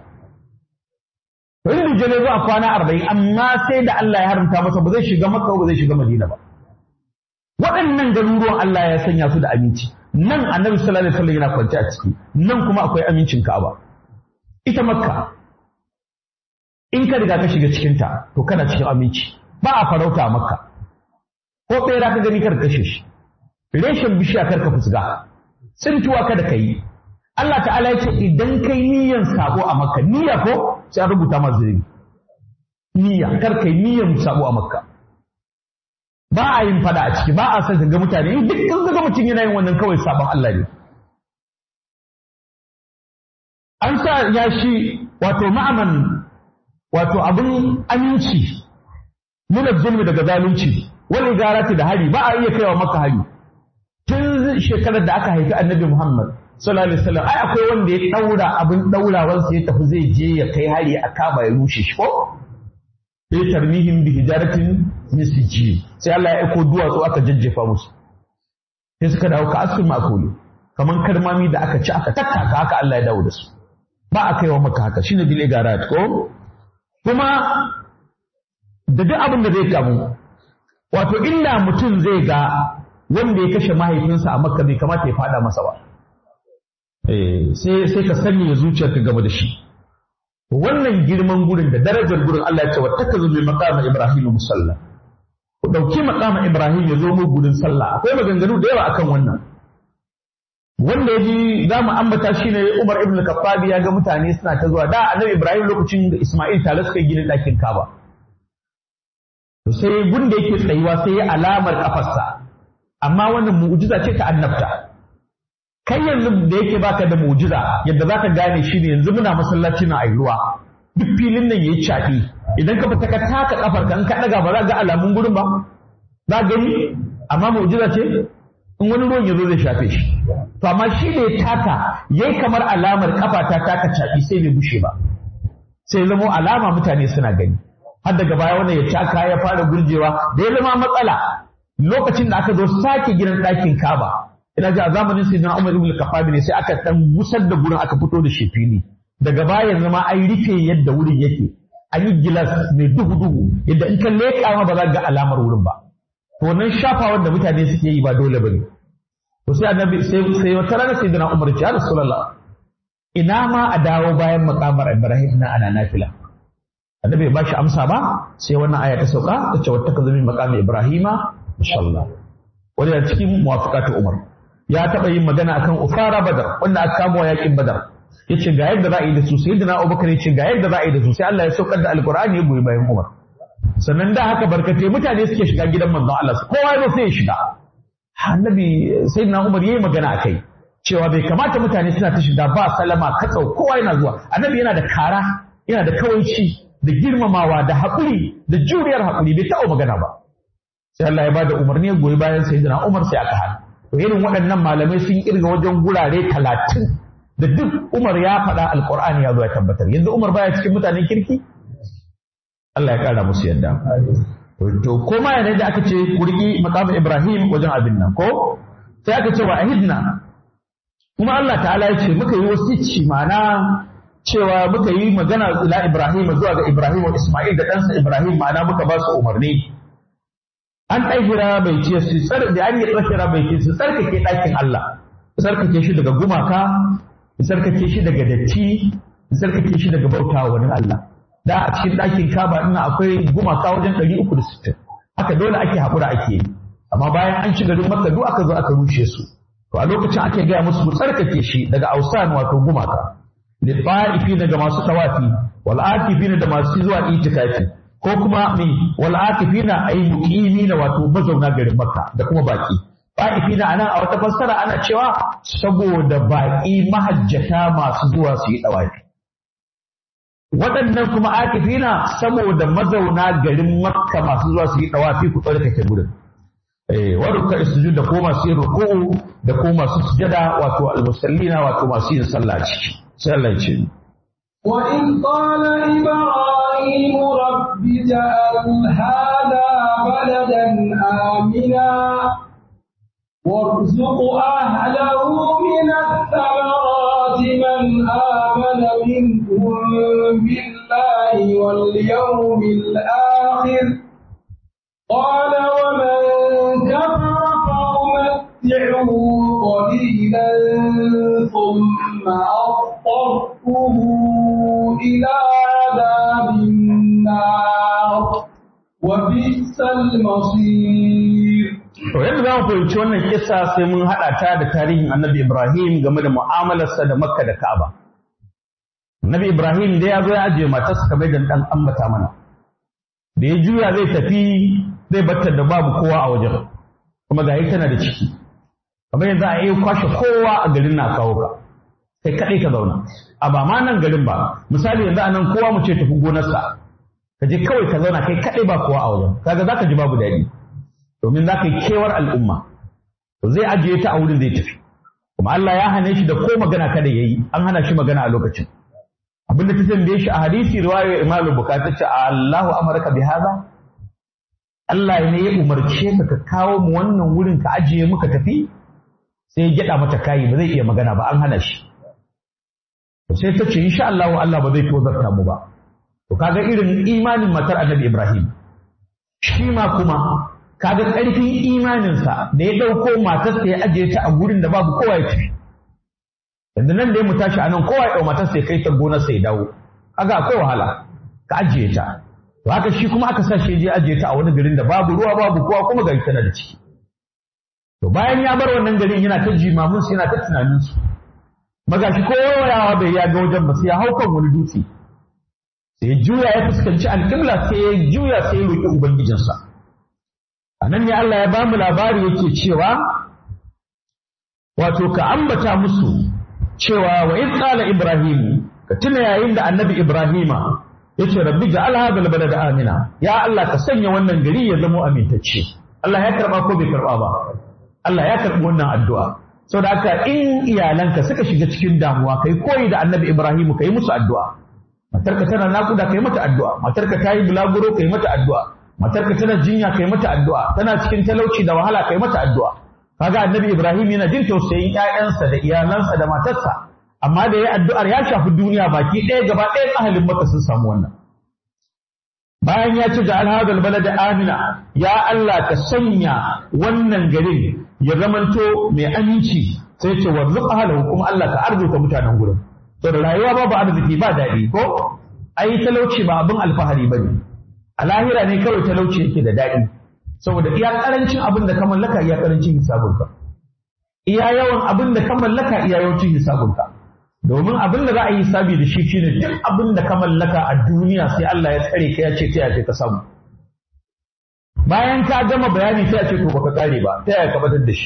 S1: to in dujal ya zo a kwana arba'in amma sai da Allah ya haramta masa ba zai shiga makka ba zai shiga madina ba waɗannan garuruwan Allah ya sanya su da aminci nan annabi sallallahu alaihi wasallam yana kwance a ciki nan kuma akwai amincin Ka'aba ita Makka in ka riga ka shiga cikin ta to kana cikin aminci ba a farauta a Makka ko bera ka gani kar kashe shi reshen bishiya kar ka fusga tsintuwa kada ka yi Allah ta'ala ya ce idan kai niyyan sabo a Makka niyya ko sai an rubuta ma zunubi niyya kar kai niyyan sabo a Makka ba a yin fada a ciki ba a son ga mutane in duk kan ga mutum yana yin wannan kawai sabon Allah ne an sa ya shi wato ma'aman wato abin aminci nuna zulmi daga zalunci wani garati da hari ba a iya kaiwa maka hari tun shekarar da aka haifi annabi Muhammad sallallahu alaihi wasallam ai akwai wanda ya daura abin daurawansa ya tafi zai je ya kai hari a kaba ya rushe shi ko sai tarmihim bi hijaratin min sijil sai Allah ya aiko duwatsu aka jajjefa musu sai suka dawo ka asul makuli kaman karmami da aka ci aka tattaka haka Allah ya dawo da su ba a kaiwa maka haka shine bil igarat ko kuma da duk abin da zai kamu wato illa mutum zai ga wanda ya kashe mahaifinsa a makka bai kamata ya fada masa ba sai sai ka sanya zuciyarka gaba da shi wannan girman gurin da darajar gurin Allah ya ce wattakazu bi maqama ibrahim musalla ku dauki maqama ibrahim ya zo mu gurin sallah akwai maganganu da yawa akan wannan wanda yaji za mu ambata shi ne Umar ibn Khattab ya ga mutane suna ta zuwa da Annabi Ibrahim lokacin da Isma'il tare suka gina ɗakin Kaaba to sai gunda yake tsayuwa sai ya alamar kafarsa amma wannan mu'jiza ce ta annabta kai yanzu da yake baka da mu'jiza yadda zaka gane shi ne yanzu muna masallaci na ayi ruwa duk filin nan yayi cafi idan ka fita ka taka kafar ka in ka daga ba za ga alamun gurin ba za gani amma mu'jiza ce in wani ruwan yazo zai shafe shi to amma shi da ya taka yayi kamar alamar kafa ta taka cafi sai bai bushe ba sai zamo alama mutane suna gani har daga baya wannan ya taka ya fara gurjewa da ya zama matsala lokacin da aka zo sake gidan ɗakin Kaba ina ji a zamanin Sayyidina Umar ibn Khattab ne sai aka dan gusar da gurin aka fito da shi fili daga baya yanzu ma an rufe yadda wurin yake an yi gilas mai duhu duhu yadda in ka leƙa ma ba za ga alamar wurin ba to wannan shafawar da mutane suke yi ba dole bane to sai annabi sai sai wata rana Sayyidina Umar ya Rasulullah ina ma a dawo bayan makamar Ibrahim na ana nafila annabi bai bashi amsa ba sai wannan aya ta sauka ta ce wattakazu min maqami Ibrahima inshallah wani da cikin muwafaqatu Umar ya taɓa yin magana akan ufara badar wanda aka kamo yakin badar yace ga yadda za a yi da su sai da Abubakar yace ga yadda za a yi da su sai Allah ya saukar da alqur'ani ya goyi bayan Umar sannan da haka barkatai mutane suke shiga gidan manzon Allah kowa ya sai ya shiga annabi sayyidina Umar yayi magana akai cewa bai kamata mutane suna ta shiga ba salama katsau kowa yana zuwa annabi yana da kara yana da kawaici da girmamawa da haƙuri da juriyar haƙuri bai taɓa magana ba sai Allah ya bada umarni ya goyi bayan sayyidina Umar sai aka hana to irin waɗannan malamai sun kirga wajen gurare talatin da duk Umar ya faɗa alƙur'ani ya zo ya tabbatar yanzu Umar baya cikin mutanen kirki Allah ya ƙara musu yadda to ko ma yana da aka ce kurki maqam Ibrahim wajen abin nan ko sai aka ce wa ahidna kuma Allah ta'ala ya ce muka yi wasici ma'ana cewa muka yi magana ila Ibrahim zuwa ga Ibrahim wa Isma'il da ɗansa Ibrahim ma'ana muka ba su umarni an ɗahira bai ce su tsar da an yi tsakira bai ce su tsarkake ɗakin Allah su tsarkake shi daga gumaka su tsarkake shi daga datti su tsarkake shi daga bauta wani Allah da a cikin ɗakin kaba ina akwai gumaka wajen ɗari uku da sittin haka dole ake haƙura ake yi amma bayan an ci garin makka duk aka zo aka rushe su to a lokacin ake gaya musu ku tsarkake shi daga ausan wato gumaka da ta'ifi daga masu tawafi wal akifina da masu zuwa itikafi ko kuma mi wal akifina ay muqimina wato mazauna garin Makka da kuma baki ta'ifina anan a wata fassara ana cewa saboda baki mahajjata masu zuwa su yi dawafi waɗannan kuma akifina saboda mazauna garin Makka masu zuwa su yi dawafi ku tsarkake gurin eh waruka sujud da ko masu yin ruku'u da ko masu sujada wato al-musallina wato masu yin sallah ciki sai Allah ya ce
S2: وإذ قال إبراهيم رب اجعل هذا بلدا آمنا وارزق أهله من الثمرات من آمن منهم بالله واليوم الآخر قال ومن كفر فأمتعه قليلا ثم أضطره إلى عذاب النار وبئس المصير
S1: To yadda za mu fahimci wannan kisa sai mun haɗa ta da tarihin Annabi Ibrahim game da mu'amalarsa da Makka da Ka'aba. Annabi Ibrahim da ya zo ya ajiye matarsa kamar da ɗan ambata mana. Da ya juya zai tafi zai batta da babu kowa a wajen. Kuma ga tana da ciki. Kamar yanzu a yi kwashe kowa a garin na kawo ka. Kai kaɗai ka zauna. A ba ma nan garin ba. Misali yanzu a nan kowa mu ce tafi gonarsa. ka je kawai ka zauna kai kaɗai ba kowa a wajen kaga za ka ji babu daɗi domin za ka yi kewar al'umma to zai ajiye ta a wurin zai tafi kuma Allah ya hane shi da ko magana kada ya yi an hana shi magana a lokacin abin da ta tambaye shi a hadisi riwayar Imam Bukhari ce Allahu amarka bi haza Allah ne ya umarce ka ka kawo mu wannan wurin ka ajiye muka tafi sai ya gyada mata kayi ba zai iya magana ba an hana shi sai ta ce insha Allah Allah ba zai tozarta mu ba to kaga irin imanin matar Annabi Ibrahim shi ma kuma kaga ƙarfin imaninsa da ya ɗauko matarsa ya ajiye ta a gurin da babu kowa ya tafi yanzu nan da ya mu tashi anan kowa ya ɗau matarsa ya kai ta gonarsa ya dawo kaga akwai wahala ka ajiye ta to haka shi kuma aka sa shi je ajiye ta a wani garin da babu ruwa babu kowa kuma gari tana da ciki to bayan ya bar wannan garin yana ta jimamin su yana ta tunanin su magashi ko yawa bai ya ga wajen ba sai ya hau kan wani dutse sai ya juya ya fuskanci alƙibla sai ya juya sai ya roƙi ubangijinsa a nan ne Allah ya ba mu labari yake cewa wato ka ambata musu cewa wa in qala ibrahim ka tuna yayin da annabi ibrahima yace rabbi ja'al hadha albalada amina ya Allah ka sanya wannan gari ya zama amintacce Allah ya karba ko bai karba ba Allah ya karbi wannan addu'a saboda haka in iyalanka suka shiga cikin damuwa kai koyi da annabi ibrahim kai musu addu'a matarka tana nakuda kai mata addu'a matarka ta yi bulaguro kai mata addu'a matarka tana jinya kai mata addu'a tana cikin talauci da wahala kai mata addu'a kaga annabi ibrahim yana jin tausayin ƴaƴansa da iyalansa da matarsa amma da ya addu'ar ya shafi duniya baki ɗaya gaba ɗaya ahalin maka sun samu wannan bayan ya ce ja'al hadal balada amina ya Allah ka sanya wannan garin ya zamanto mai aminci sai ce warzuq ahlahu kuma Allah ka arzuta mutanen gurin to da rayuwa babu arziki ba daɗi ko ai talauci ba abin alfahari bane a lahira ne kawai talauci yake da daɗi saboda iya ƙarancin abin da ka mallaka iya ƙarancin hisabunka iya yawan abin da ka mallaka iya yawancin hisabunka domin abin da za a yi hisabi da shi shine duk abin da ka mallaka a duniya sai Allah ya tsare ka ya ce ta yaya ka samu bayan ka gama bayani sai a ce to baka kare ba ta yaya ka batar da shi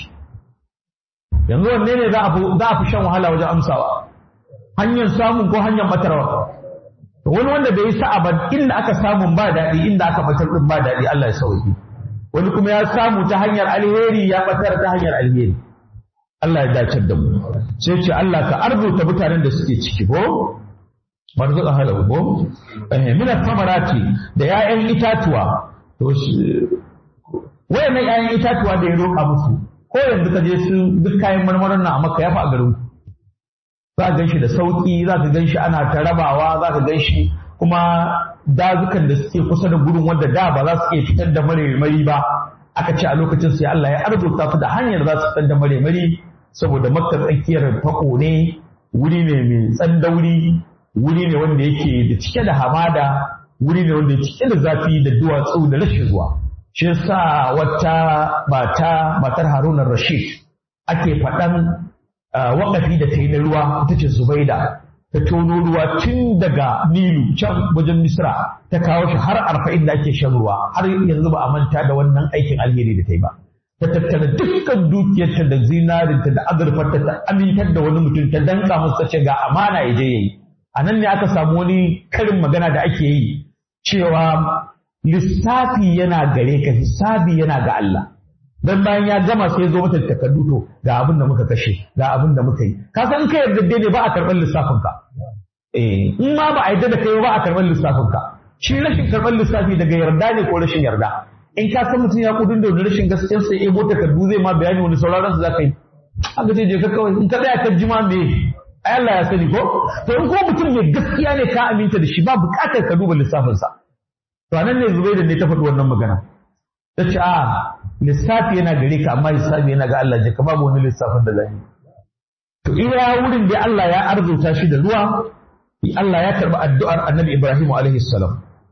S1: yanzu wanne ne za a fi shan wahala wajen amsawa hanyar samun ko hanyar matarwa wani wanda bai yi sa'a ba inda aka samu ba daɗi inda aka batar din ba daɗi Allah ya sauki wani kuma ya samu ta hanyar alheri ya batar ta hanyar alheri Allah ya dace da mu sai ce Allah ka arzuta mutanen da suke ciki ko marzuqa halahu ko eh min samarati da 'ya'yan itatuwa to wayannan 'ya'yan itatuwa da ya roƙa musu ko yanzu ka je su duk kayan marmarin nan a maka ya fi a garin za ka gan shi da sauƙi za ka gan shi ana ta rabawa za ka gan shi kuma dazukan da suke kusa da gurin wanda da ba za su iya fitar da maremari ba aka ce a lokacin sai Allah ya arzuta su da hanyar za su fitar da maremari saboda makka tsakiyar fako ne wuri ne mai tsandauri wuri ne wanda yake da cike da hamada wuri ne wanda yake cike da zafi da duwatsu da rashin ruwa shi yasa wata mata matar Haruna Rashid ake faɗan waƙafi da ta yi na ruwa ita ce Zubaida ta tono ruwa tun daga Nilu can wajen Misra ta kawo shi har arba'in da ake shan ruwa har yanzu ba a manta da wannan aikin alheri da ta yi ba ta tattara dukkan dukiyarta da zinarinta da azurfarta ta amintar da wani mutum ta danka masa ta ce ga amana ya je yayi a nan ne aka samu wani karin magana da ake yi cewa lissafi yana gare ka hisabi yana ga Allah dan bayan ya gama sai zo mata takardu to ga abin da muka kashe ga abin da muka yi ka san kai yarda ne ba a karɓar lissafin ka eh in ma ba a yarda da kai ba a karɓar lissafin ka shi rashin karɓar lissafi daga yarda ne ko rashin yarda in ka san mutum ya kudin da rashin gaskiyar sai ebo takardu zai ma bayani wani sauraron su zaka yi haka ce je ka kawai in ka tsaya ka jima me ai Allah ya sani ko to in ko mutum mai gaskiya ne ka aminta da shi ba bukatar ka duba lissafin sa to anan ne Zubaida ne ta faɗi wannan magana ta ce a lissafi yana gare ka amma lissafi yana ga Allah je ka babu wani lissafin da zai to iya wurin da Allah ya arzuta shi da ruwa Allah ya karɓi addu'ar Annabi Ibrahim alaihi salam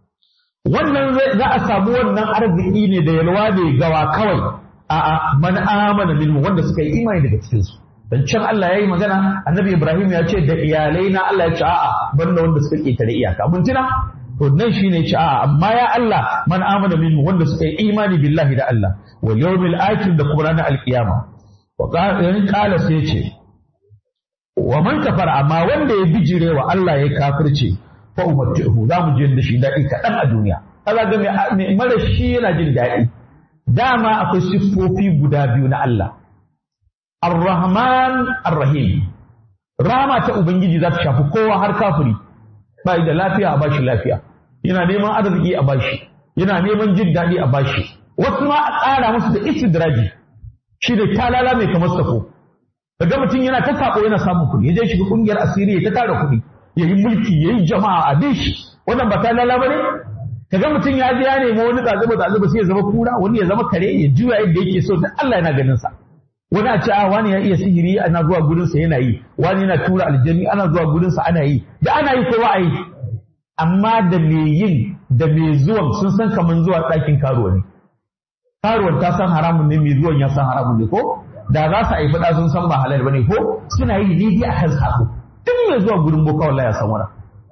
S1: wannan za a samu wannan arziki ne da yalwa ne gawa kawai a'a man amana minhu wanda suka yi imani daga cikin su dan can Allah ya yi magana Annabi Ibrahim ya ce da iyalai na Allah ya ce a'a banda wanda suka ketare iyaka mun tuna to nan shine ce a'a amma ya Allah man amana minhu wanda suka yi imani billahi da Allah wal yawmil akhir da kuma ranar alkiyama wa qala sai ce wa man kafara amma wanda ya bijire wa Allah ya kafirce fa umatti'uhu za mu je da shi daɗi kaɗan a duniya kaza ga mai mara shi yana jin daɗi dama akwai siffofi guda biyu na Allah Ar-Rahman Ar-Rahim Rama ta Ubangiji za ta shafi kowa har kafiri ba da lafiya a bashi lafiya yana neman arziki a bashi yana neman jin daɗi a bashi wasu ma a tsara musu da istidraji shi da talala mai kamar sako daga mutum yana ta sako yana samun kuɗi ya je shiga ƙungiyar asiri ya ta tara kuɗi ya yi mulki ya yi jama'a a bin shi wannan ba talala ba ne kaga mutum ya je ya nemi wani tsazuba tsazuba sai ya zama kura wani ya zama kare ya juya yadda yake so da Allah yana ganin sa wani a ce a wani ya iya sihiri ana zuwa gurin sa yana yi wani yana tura aljani ana zuwa gurin sa ana yi da ana yi ko ba a yi amma da me yin da me zuwan sun san kaman zuwa ɗakin karuwa ne karuwar ta san haramun ne mai zuwan ya san haramun ne ko da za su haifi ɗa sun san ba halal bane ko suna yi daidai a kan sako duk mai zuwa gurin boka wallahi ya san wannan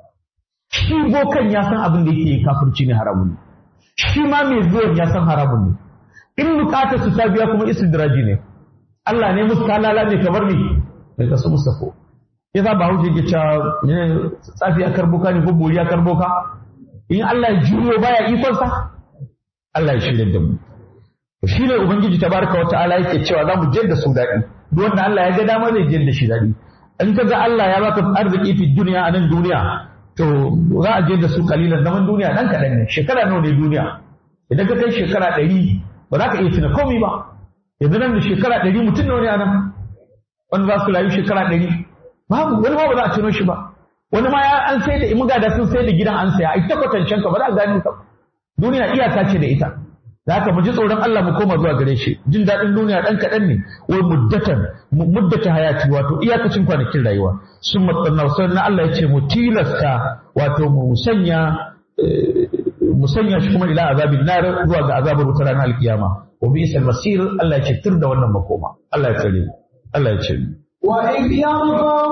S1: shi bokan ya san abin da yake kafirci ne haramun ne shi ma mai zuwan ya san haramun ne in bukatar su ta biya kuma istidraji ne Allah ne musu talala ne kamar ne mai kasu mustafo ya za ba hauce ke cewa ne tsafi a karboka ne ko bori a karboka in Allah ya juyo baya ikonsa Allah ya shirya da mu shi ne ubangiji tabaraka wa ta'ala yake cewa za mu je da su daɗi duk wanda Allah ya ga dama zai je da shi daɗi in ka ga Allah ya baka arziki fi duniya a nan duniya to za a je da su kalilan zaman duniya dan kaɗan ne shekara nawa ne duniya idan ka kai shekara ɗari ba za ka iya tuna komai ba yanzu nan da shekara ɗari mutum nawa ne a nan wanda za su rayu shekara ɗari babu wani ma ba za a tuno shi ba wani ma ya an sai da imuga da sun sai da gidan an saya ai ta kwatancen ka ba za a gani ka duniya iyaka ce da ita da haka mu ji tsoron Allah mu koma zuwa gare shi jin daɗin duniya ɗan kaɗan ne wai muddatan muddata hayati wato iyakacin kwanakin rayuwa sun matsanna sai na Allah ya ce mu tilasta wato mu sanya mu sanya shi kuma ila azabin nar zuwa ga azabar wutar ranar alkiyama wa bi isal masir Allah ya ce tur da wannan makoma Allah ya tsare Allah ya ce
S2: وإذ يرفع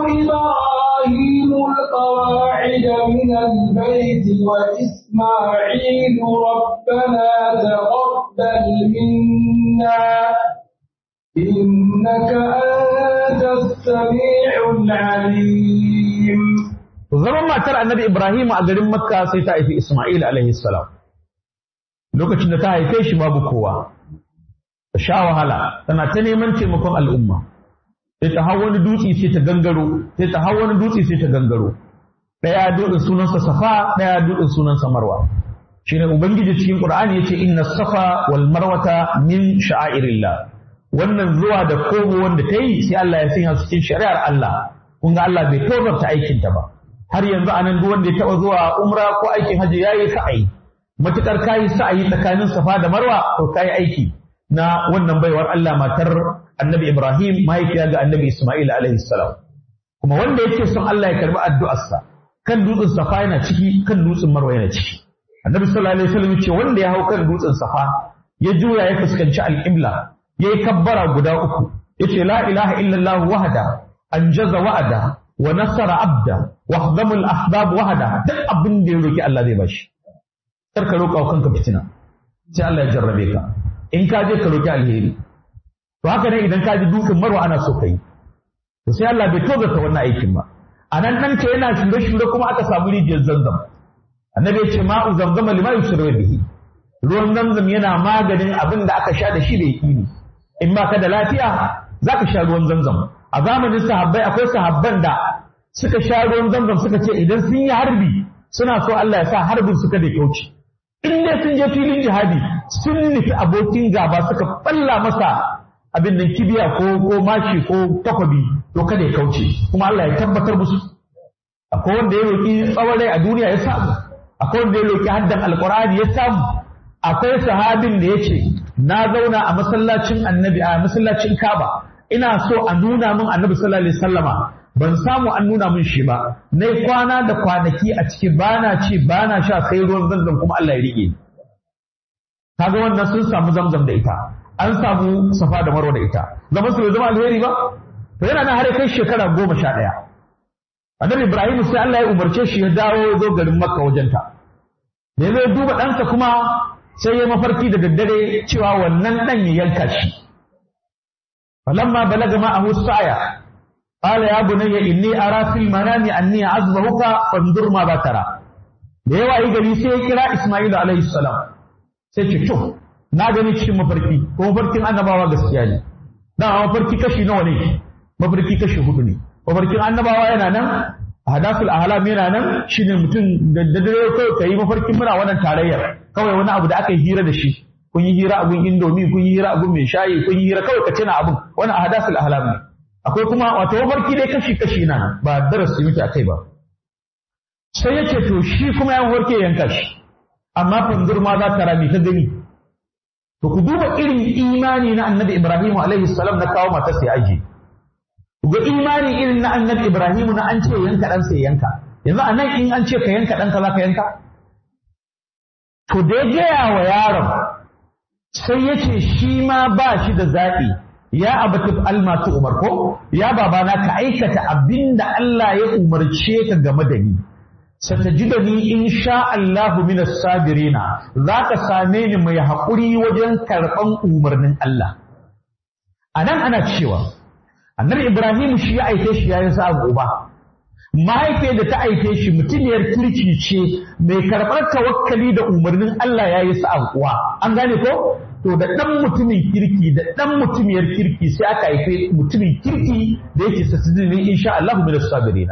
S2: إبراهيم القواعد من البيت وإسماعيل ربنا تقبل منا إنك أنت السميع العليم
S1: zaman matar annabi Ibrahim a garin Makka sai ta haifi Ismail alaihi salam lokacin da ta haife shi babu kowa ta sha wahala tana ta neman taimakon al'umma sai ta hau wani dutse sai ta gangaro sai ta hau wani dutse sai ta gangaro daya dutsen sunansa safa daya dutsen sunansa marwa shine ubangiji cikin qur'ani yace inna safa wal marwata min sha'airillah wannan zuwa da komo wanda ta yi sai Allah ya sanya su cikin shari'ar Allah kun ga Allah bai tozarta aikin ta ba har yanzu anan duk wanda ya taba zuwa umra ko aikin haji yayi sa'ayi matukar kayi sa'ayi tsakanin safa da marwa to kayi aiki na wannan baiwar Allah matar annabi Ibrahim mahaifiya ga annabi Ismail alaihi salam kuma wanda yake son Allah ya karbi addu'arsa kan dutsen safa yana ciki kan dutsen marwa yana ciki annabi sallallahu alaihi wasallam yace wanda ya hau kan dutsen safa ya juya ya fuskanci alqibla yayi kabbara guda uku yace la ilaha illallah wahda anjaza wa'ada wa nasara abda wa hadama al-ahbab wahda duk abin da ya roki Allah zai bashi kar ka roƙa kanka fitina sai Allah ya jarrabe ka in ka je ka roki alheri to haka ne idan ka ji dutsen marwa ana so kai to sai Allah bai tozarta wannan aikin ba a nan nan ta yana shure shure kuma aka samu rijiyar zanzam annabi ya ce ma'u zamzama lima yusra bihi ruwan zamzam yana maganin abin da aka sha da shi da yaqini in ba ka da lafiya zaka sha ruwan zamzam a zamanin sahabbai akwai sahabban da suka sha ruwan zamzam suka ce idan sun yi harbi suna so Allah ya sa harbin suka da kauce in dai sun je filin jihadi sun nufi abokin gaba suka balla masa abin nan kibiya ko ko mashi ko takwabi to kada ya kauce kuma Allah ya tabbatar musu akwai wanda ya roki tsawon rai a duniya ya samu akwai wanda ya roki haddan alqur'ani ya samu akwai sahabin da yace na zauna a masallacin annabi a masallacin Kaaba ina so a nuna min annabi sallallahu alaihi wasallama ban samu an nuna min shi ba nai kwana da kwanaki a ciki bana ci bana sha sai ruwan zanzan kuma Allah ya rike kaga wannan sun samu zamzam da ita an samu safa da marwa da ita zaman su bai zama alheri ba to yana nan har kai shekara goma sha ɗaya annabi ibrahim sai Allah ya umarce shi ya dawo ya zo garin makka wajenta da ya zo duba ɗansa kuma sai ya mafarki da daddare cewa wannan ɗan ya yanka shi falamma balaga ma'ahu sa'ya قال يا بني إني أرى في المنام أني أعذبك فانظر ماذا ترى da yawa yi gari sai ya kira Isma'il alaihi salam sai ce to na gani cikin mafarki ko mafarkin annabawa gaskiya ne dan mafarki kashi nawa ne mafarki kashi hudu ne mafarkin annabawa yana nan hadasul ahlam yana nan shine mutum da dare kawai kai mafarkin muna wannan tarayyar kawai wani abu da aka yi hira da shi kun yi hira abun indomi kun yi hira abun mai shayi kun yi hira kawai ka tuna abun wannan hadasul ahlam ne akwai kuma wato mafarki dai kashi kashi na ba darasi muke akai ba sai yace to shi kuma ya mafarki yanka shi amma fandur ma za ta rami ta gani to ku duba irin imani na annabi ibrahim alaihi salam na kawo mata sai aji ga imani irin na annabi ibrahim na an ce yanka dan sai yanka yanzu a nan in an ce ka yanka ɗanka za ka yanka to da ya gaya wa yaron sai ya ce shi ma ba shi da zaɓi ya abatu almatu umar ko ya babana ka aikata abin da Allah ya umarce ka game da ni satajidani in sha Allahu min sabirina za ka same ni mai haƙuri wajen karɓan umarnin Allah a nan ana cewa annabi Ibrahim shi ya aike shi yayin sa uba mahaifiyar da ta aike shi mutumiyar kirki ce mai karɓar tawakkali da umarnin Allah ya yi sa uwa an gane ko to da ɗan mutumin kirki da ɗan mutumiyar kirki sai aka haife mutumin kirki da yake satajidani in sha Allahu min sabirina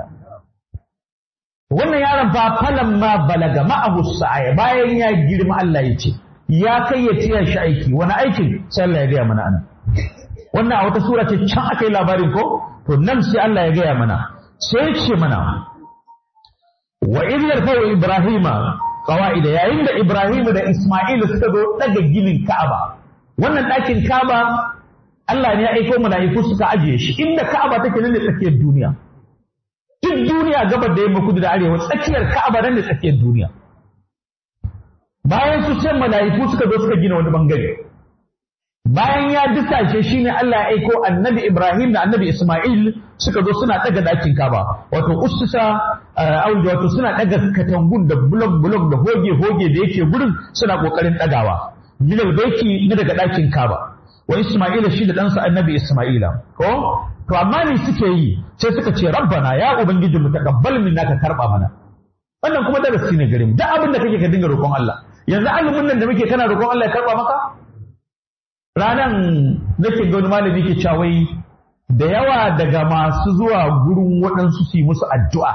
S1: wannan yaron fa falan ma balaga ma'ahu sa'aya bayan ya girma Allah ya ce ya kai ya tiya shi aiki wani aikin sai Allah ya gaya mana anan wannan a wata sura ce can aka yi labarin ko to nan sai Allah ya gaya mana sai ya ce mana wa idh yarfa'u ibrahima qawaida yayin da ibrahim da isma'il suka zo daga ginin ka'aba wannan ɗakin ka'aba Allah ne ya aiko mala'iku suka ajiye shi inda ka'aba take nan ne tsakiyar duniya duk duniya gabar da yamma kudu da arewa tsakiyar Ka'aba nan da tsakiyar duniya bayan su can mala'iku suka zo suka gina wani bangare bayan ya dusashe shine Allah ya aiko annabi Ibrahim da annabi Ismail suka zo suna daga dakin Ka'aba wato ustusa auja wato suna daga katangun da bulok bulok da hoge hoge da yake gurin suna kokarin dagawa bilal baiti na daga dakin Ka'aba wa Ismaila shi da ɗansa annabi Ismaila ko to amma me suke yi sai suka ce rabbana ya ubangiji mu taqabbal minna ka karba mana wannan kuma darasi ne gare mu duk abin da kake ka dinga roƙon Allah yanzu azumin nan da muke kana roƙon Allah ya karba maka ranan nake ga wani malami ke cewa wai da yawa daga masu zuwa gurin waɗansu su yi musu addu'a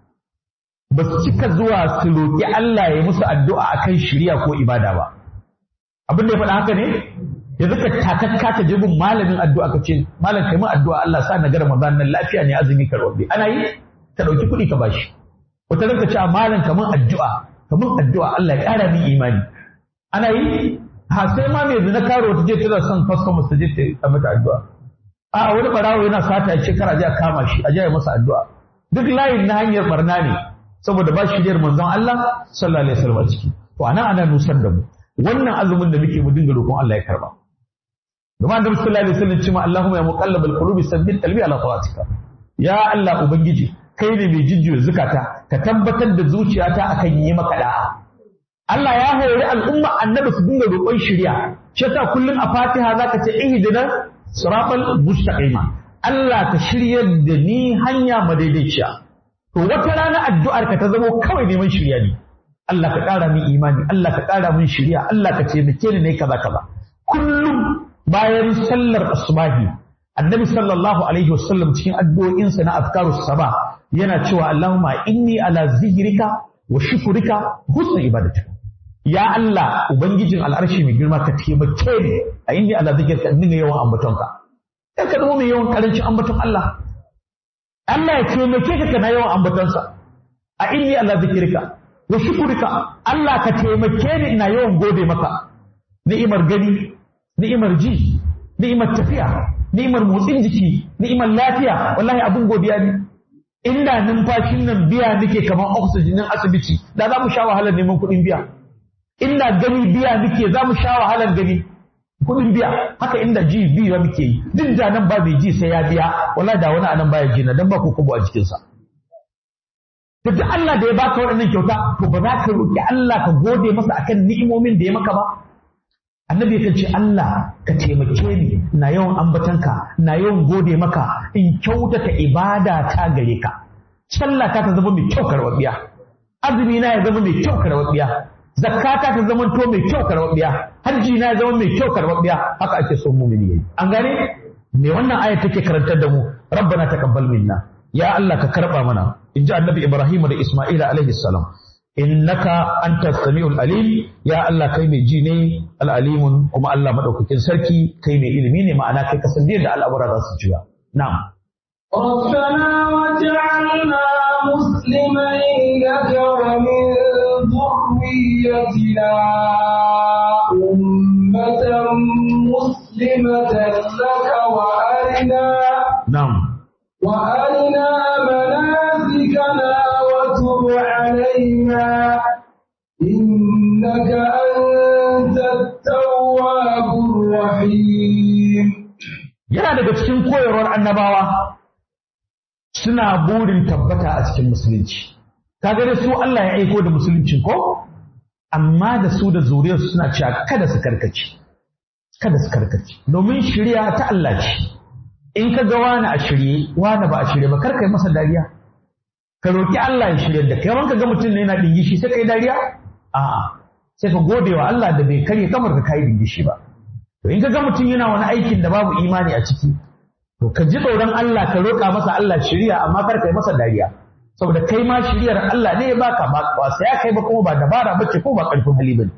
S1: ba su cika zuwa su roƙi Allah ya musu addu'a akan shiriya ko ibada ba abin da ya faɗa haka ne yanzu ka takakka ka je gun malamin addu'a ka ce malam kai mun addu'a Allah sa na ga Ramadan nan lafiya ne azumi ka robe ana yi ka dauki kuɗi ka bashi wata ranka ce malam ka mun addu'a ka mun addu'a Allah ya ƙara min imani ana yi ha sai ma mai zina karo ta je tana son customer ta je ta mata addu'a a wani barawo yana sata ya ce kar a je a kama shi a je a masa addu'a duk layin na hanyar barna ne saboda ba shi manzon Allah sallallahu alaihi wasallam a ciki to anan ana nusar da mu wannan azumin da muke mu dinga roƙon Allah ya karba Domin Annabi sallallahu alaihi wasallam cewa Allahumma ya muqallibal qulubi sabbit qalbi ala ta'atika. Ya Allah ubangiji kai ne mai jijjiyo zukata ka tabbatar da zuciyata akan yi maka da'a. Allah ya hori al'umma Annabi su dinga roƙon shiriya. Shi yasa kullum a Fatiha zaka ce ihdina siratal mustaqima. Allah ka shiryar da ni hanya madaidaiciya. To wata rana addu'ar ka ta zamo kawai neman shirya ne. Allah ka ƙara min imani, Allah ka ƙara min shirya, Allah ka taimake ni ne kaza kaza. Kullum bayan sallar asubahi annabi sallallahu alaihi wasallam cikin addu'o'insa na azkarus sabah yana cewa Allahumma inni ala zikrika wa shukrika husna ibadatika ya Allah ubangijin al'arshi mai girma ka taimake ni a inni ala zikrika in dinga yawan ambatonka dan ka zama mai yawan karancin ambaton Allah Allah ya taimake ka kana yawan ambatonsa a inni ala zikrika wa shukrika Allah ka taimake ni ina yawan gode maka ni'imar gani ni'imar ji ni'imar tafiya ni'imar motsin jiki ni'imar lafiya wallahi abun godiya ne inda numfashin nan biya nake kamar oxygen din asibiti da za mu sha wahalar neman kuɗin biya inda gani biya nake za mu sha wahalar gani kuɗin biya haka inda ji biya muke yi duk da nan ba mai ji sai ya biya wallahi da wani anan baya ji na dan ba ko kubo a jikinsa duk Allah da ya baka waɗannan kyauta to ba za ka roki Allah ka gode masa akan ni'imomin da ya maka ba annabi kan ce Allah ka taimake ni na yawan ambatanka na yawan gode maka in kyautata ibada ta gare ka sallah ta ta zama mai kyau karɓaɓɓiya azumi na ya zama mai kyau karɓaɓɓiya zakata ta zama to mai kyau karɓaɓɓiya hajji na ya zama mai kyau karɓaɓɓiya haka ake so mumini yayi an gane me wannan aya take karantar da mu rabbana taqabbal minna ya Allah ka karba mana inji annabi Ibrahim da Isma'ila alaihi salam innaka anta samiul alim ya Allah kai mai ji ne al-alimun kuma Allah madaukakin sarki kai mai ilimi ne ma'ana kai kasan da al'amura za su jiya na'am
S2: ربنا وجعلنا مسلمين لك ومن ذريتنا أمة مسلمة لك وأرنا
S1: na'am
S2: وأرنا مناسكنا وتب علينا إنك أنت التواب الرحيم
S1: yana daga cikin koyarwar annabawa suna burin tabbata a cikin musulunci kaga da su Allah ya aiko da musulunci ko amma da su da zuriyar suna cewa kada su karkace kada su karkace domin shirya ta Allah ce in ka ga wani a shirye wani ba a shirye ba karka yi masa dariya ka roki Allah ya shirye da kai wanka ga mutum ne yana dingishi sai kai dariya a'a sai ka gode wa Allah da bai karye kamar ka kai dingishi ba To in ka ga mutum yana wani aikin da babu imani a ciki, to ka ji tsoron Allah ka roƙa masa Allah shiriya amma kar ka yi masa dariya. Saboda kai ma shiriyar Allah ne ya baka ba ba sai ya kai ba kuma ba dabara bace ko ba ƙarfin hali bane.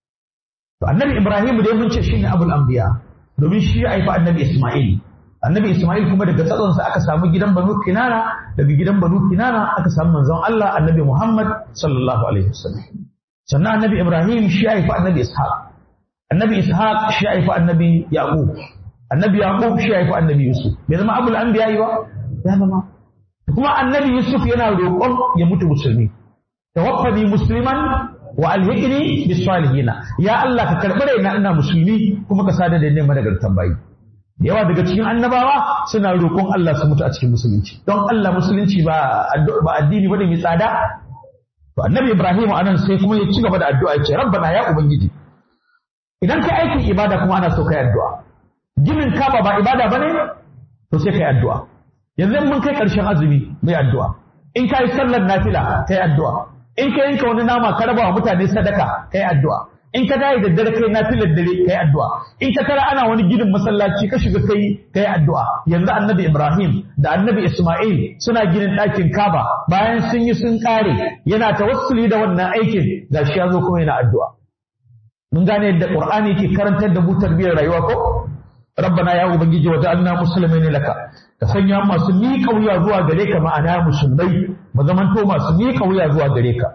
S1: To Annabi Ibrahim dai mun ce shine Abul Anbiya domin shi ya haifi Annabi Isma'il. Annabi Isma'il kuma daga tsatsonsa aka samu gidan Banu Kinana, daga gidan Banu Kinana aka samu manzon Allah Annabi Muhammad sallallahu alaihi wasallam. Sannan Annabi Ibrahim shi ya haifi Annabi Ishaq. annabi ishaq shi haifi annabi yaqub annabi yaqub shi haifi annabi yusuf bai zama abul anbiya ba ya zama kuma annabi yusuf yana roƙon ya mutu musulmi tawaffani musliman wa alhiqni bis salihina ya allah ka karbi raina ina musulmi kuma ka sada da neman nagartan bayi yawa daga cikin annabawa suna roƙon Allah su mutu a cikin musulunci don Allah musulunci ba ba addini bane mai tsada to annabi ibrahim anan sai kuma ya ci gaba da addu'a ya ce rabbana ya ubangiji idan kai aikin ibada kuma ana so kai addu'a ginin kaba ba ibada bane to sai kai addu'a yanzu mun kai karshen azumi mai addu'a in kai sallar nafila kai addu'a in ka yanka wani nama ka raba wa mutane sadaka kai addu'a in ka dai da dare kai nafilar dare kai addu'a in ka tara ana wani ginin masallaci ka shiga kai kai addu'a yanzu annabi Ibrahim da annabi Isma'il suna ginin ɗakin Kaba bayan sun yi sun kare yana tawassuli da wannan aikin gashi ya zo kuma yana addu'a mun gane yadda Qur'ani yake karantar da mu tarbiyyar rayuwa ko rabbana ya ubangiji wa ja'alna muslimin laka ka sanya masu miƙa wuya zuwa gare ka ma'ana musulmai mu zamanto masu miƙa wuya zuwa gare ka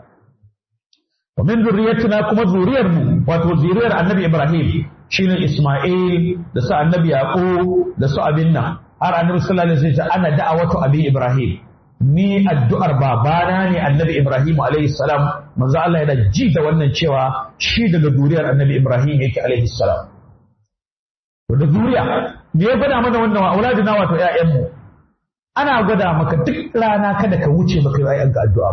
S1: wa min zurriyatina kuma zuriyar mu wato zuriyar annabi Ibrahim shine Isma'il da su annabi Yaqub da su abin nan har annabi sallallahu alaihi wasallam ana da'awatu abi Ibrahim ni addu'ar babana ne annabi Ibrahim alaihi salam manzo Allah yana ji da wannan cewa shi daga zuriyar annabi Ibrahim yake alaihi salam to da zuriya me ya gwada mana wannan wa auladina wato ƴaƴanmu ana gwada maka duk rana kada ka wuce maka ƴaƴanka addu'a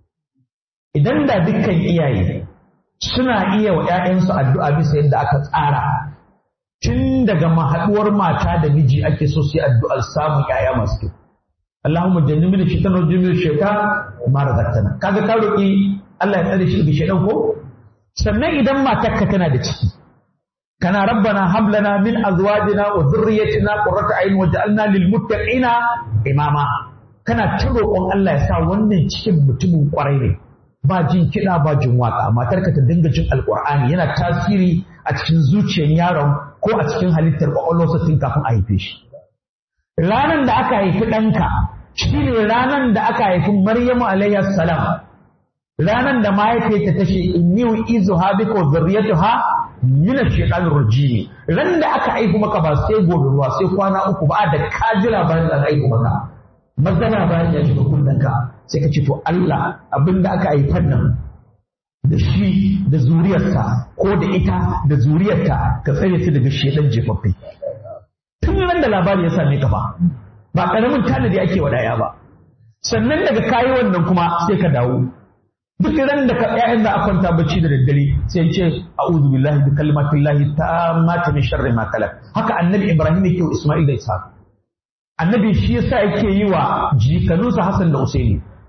S1: idan da dukkan iyaye suna iya wa ƴaƴansu addu'a bisa yadda aka tsara tun daga mahaɗuwar mata da miji ake so su yi addu'ar samun ƴaƴa masu kyau Allahumma jannibni shaitan wa jannibni shaitan ma razaqtana kaga ka roki Allah ya tsare shi daga shaitan ko sannan idan matarka tana da ciki kana rabbana hab lana min azwajina wa dhurriyyatina qurrata a'yun waj'alna lil muttaqina imama kana ta roƙon Allah ya sa wannan cikin mutumin kwarai ne ba jin kiɗa ba jin waka matarka ta dinga jin alƙur'ani yana tasiri a cikin zuciyar yaron ko a cikin halittar ƙwaƙwalwarsa tun kafin a haife shi ranan da aka haifi ɗanka shi ne ranan da aka haifi Maryamu alayhi salam ranan da mahaifiyarta ta ce inni izu ha bika wa zurriyatuha min ash-shaytanir rajim ran da aka haifi maka ba sai gobe ruwa sai kwana uku ba da ka ji labarin da aka haifi maka magana bayan ya shiga kunnanka sai ka ce to Allah abinda aka haifar nan da shi da zuriyarsa ko da ita da zuriyarta ka tsare su daga shedan jefaffe tun nan da labari ya same ka ba ba karamin tanadi ake wa daya ba sannan daga kayi wannan kuma sai ka dawo duk ran da ka ƴaƴan da kwanta bacci da daddare sai ce a'udhu billahi bi kalimatillahi tammati min sharri ma khalaq haka annabi ibrahim yake wa isma'il da ishaq annabi shi yasa yake yi wa jikanunsa hasan da usaini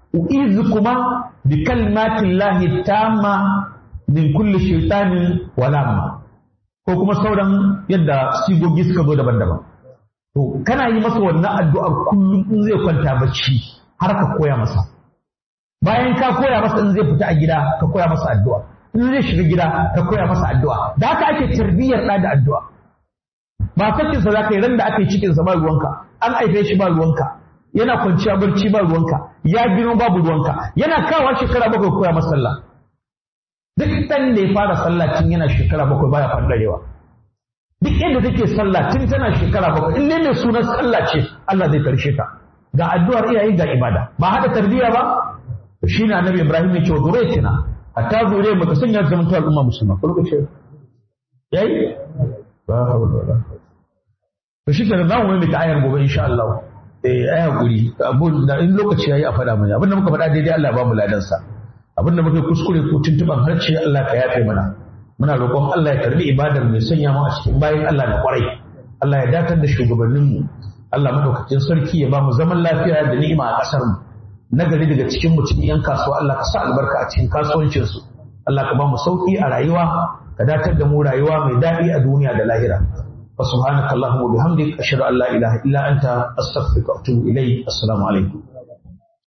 S1: u'izu kuma bi kalmatillahi tamma min kulli shaytanin walamma ko kuma sauran yadda sigogi suka zo daban-daban to kana yi masa wannan addu'ar kullum in zai kwanta bacci har ka koya masa bayan ka koya masa in zai fita a gida ka koya masa addu'a in zai shiga gida ka koya masa addu'a da haka ake tarbiyyar ɗa da addu'a ba sakin sa zaka yi ran da aka yi cikin sa ba ruwanka an haife shi ba ruwanka yana kwanciya barci ba ruwanka ya gino babu ruwanka yana kawo shekara bakwai koya masa sallah duk ɗan da ya fara sallah tun yana shekara bakwai baya fandarewa duk inda take sallah tun tana shekara bakwai in ne mai sunan sallah ce Allah zai karshe ta ga addu'ar iyaye ga ibada ba haɗa tarbiyya ba shi ne annabi Ibrahim ya ce wa zuriyyatina hatta zuriyar baka sanya zaman ta al'umma musulma ko lokaci yayi ba hawla wala to shi kenan zamu mai ta ayar gobe insha Allah eh ai hakuri abun da in lokaci yayi a faɗa mana abinda muka faɗa daidai Allah ba mu ladan sa abinda muka kuskure ko tuntuban harce Allah ka yafe mana muna roƙon Allah ya karbi ibadar mai sanya mu a cikin bayan Allah na kwarai Allah ya datar da shugabanninmu Allah madaukakin sarki ya ba mu zaman lafiya da ni'ima a ƙasar mu nagari daga cikin mu cikin yan kasuwa Allah ka sa albarka a cikin kasuwancin su Allah ka ba mu sauki a rayuwa ka datar da mu rayuwa mai daɗi a duniya da lahira wa subhanaka allahumma bihamdik ashhadu an la ilaha illa anta astaghfiruka wa atubu ilayk assalamu alaikum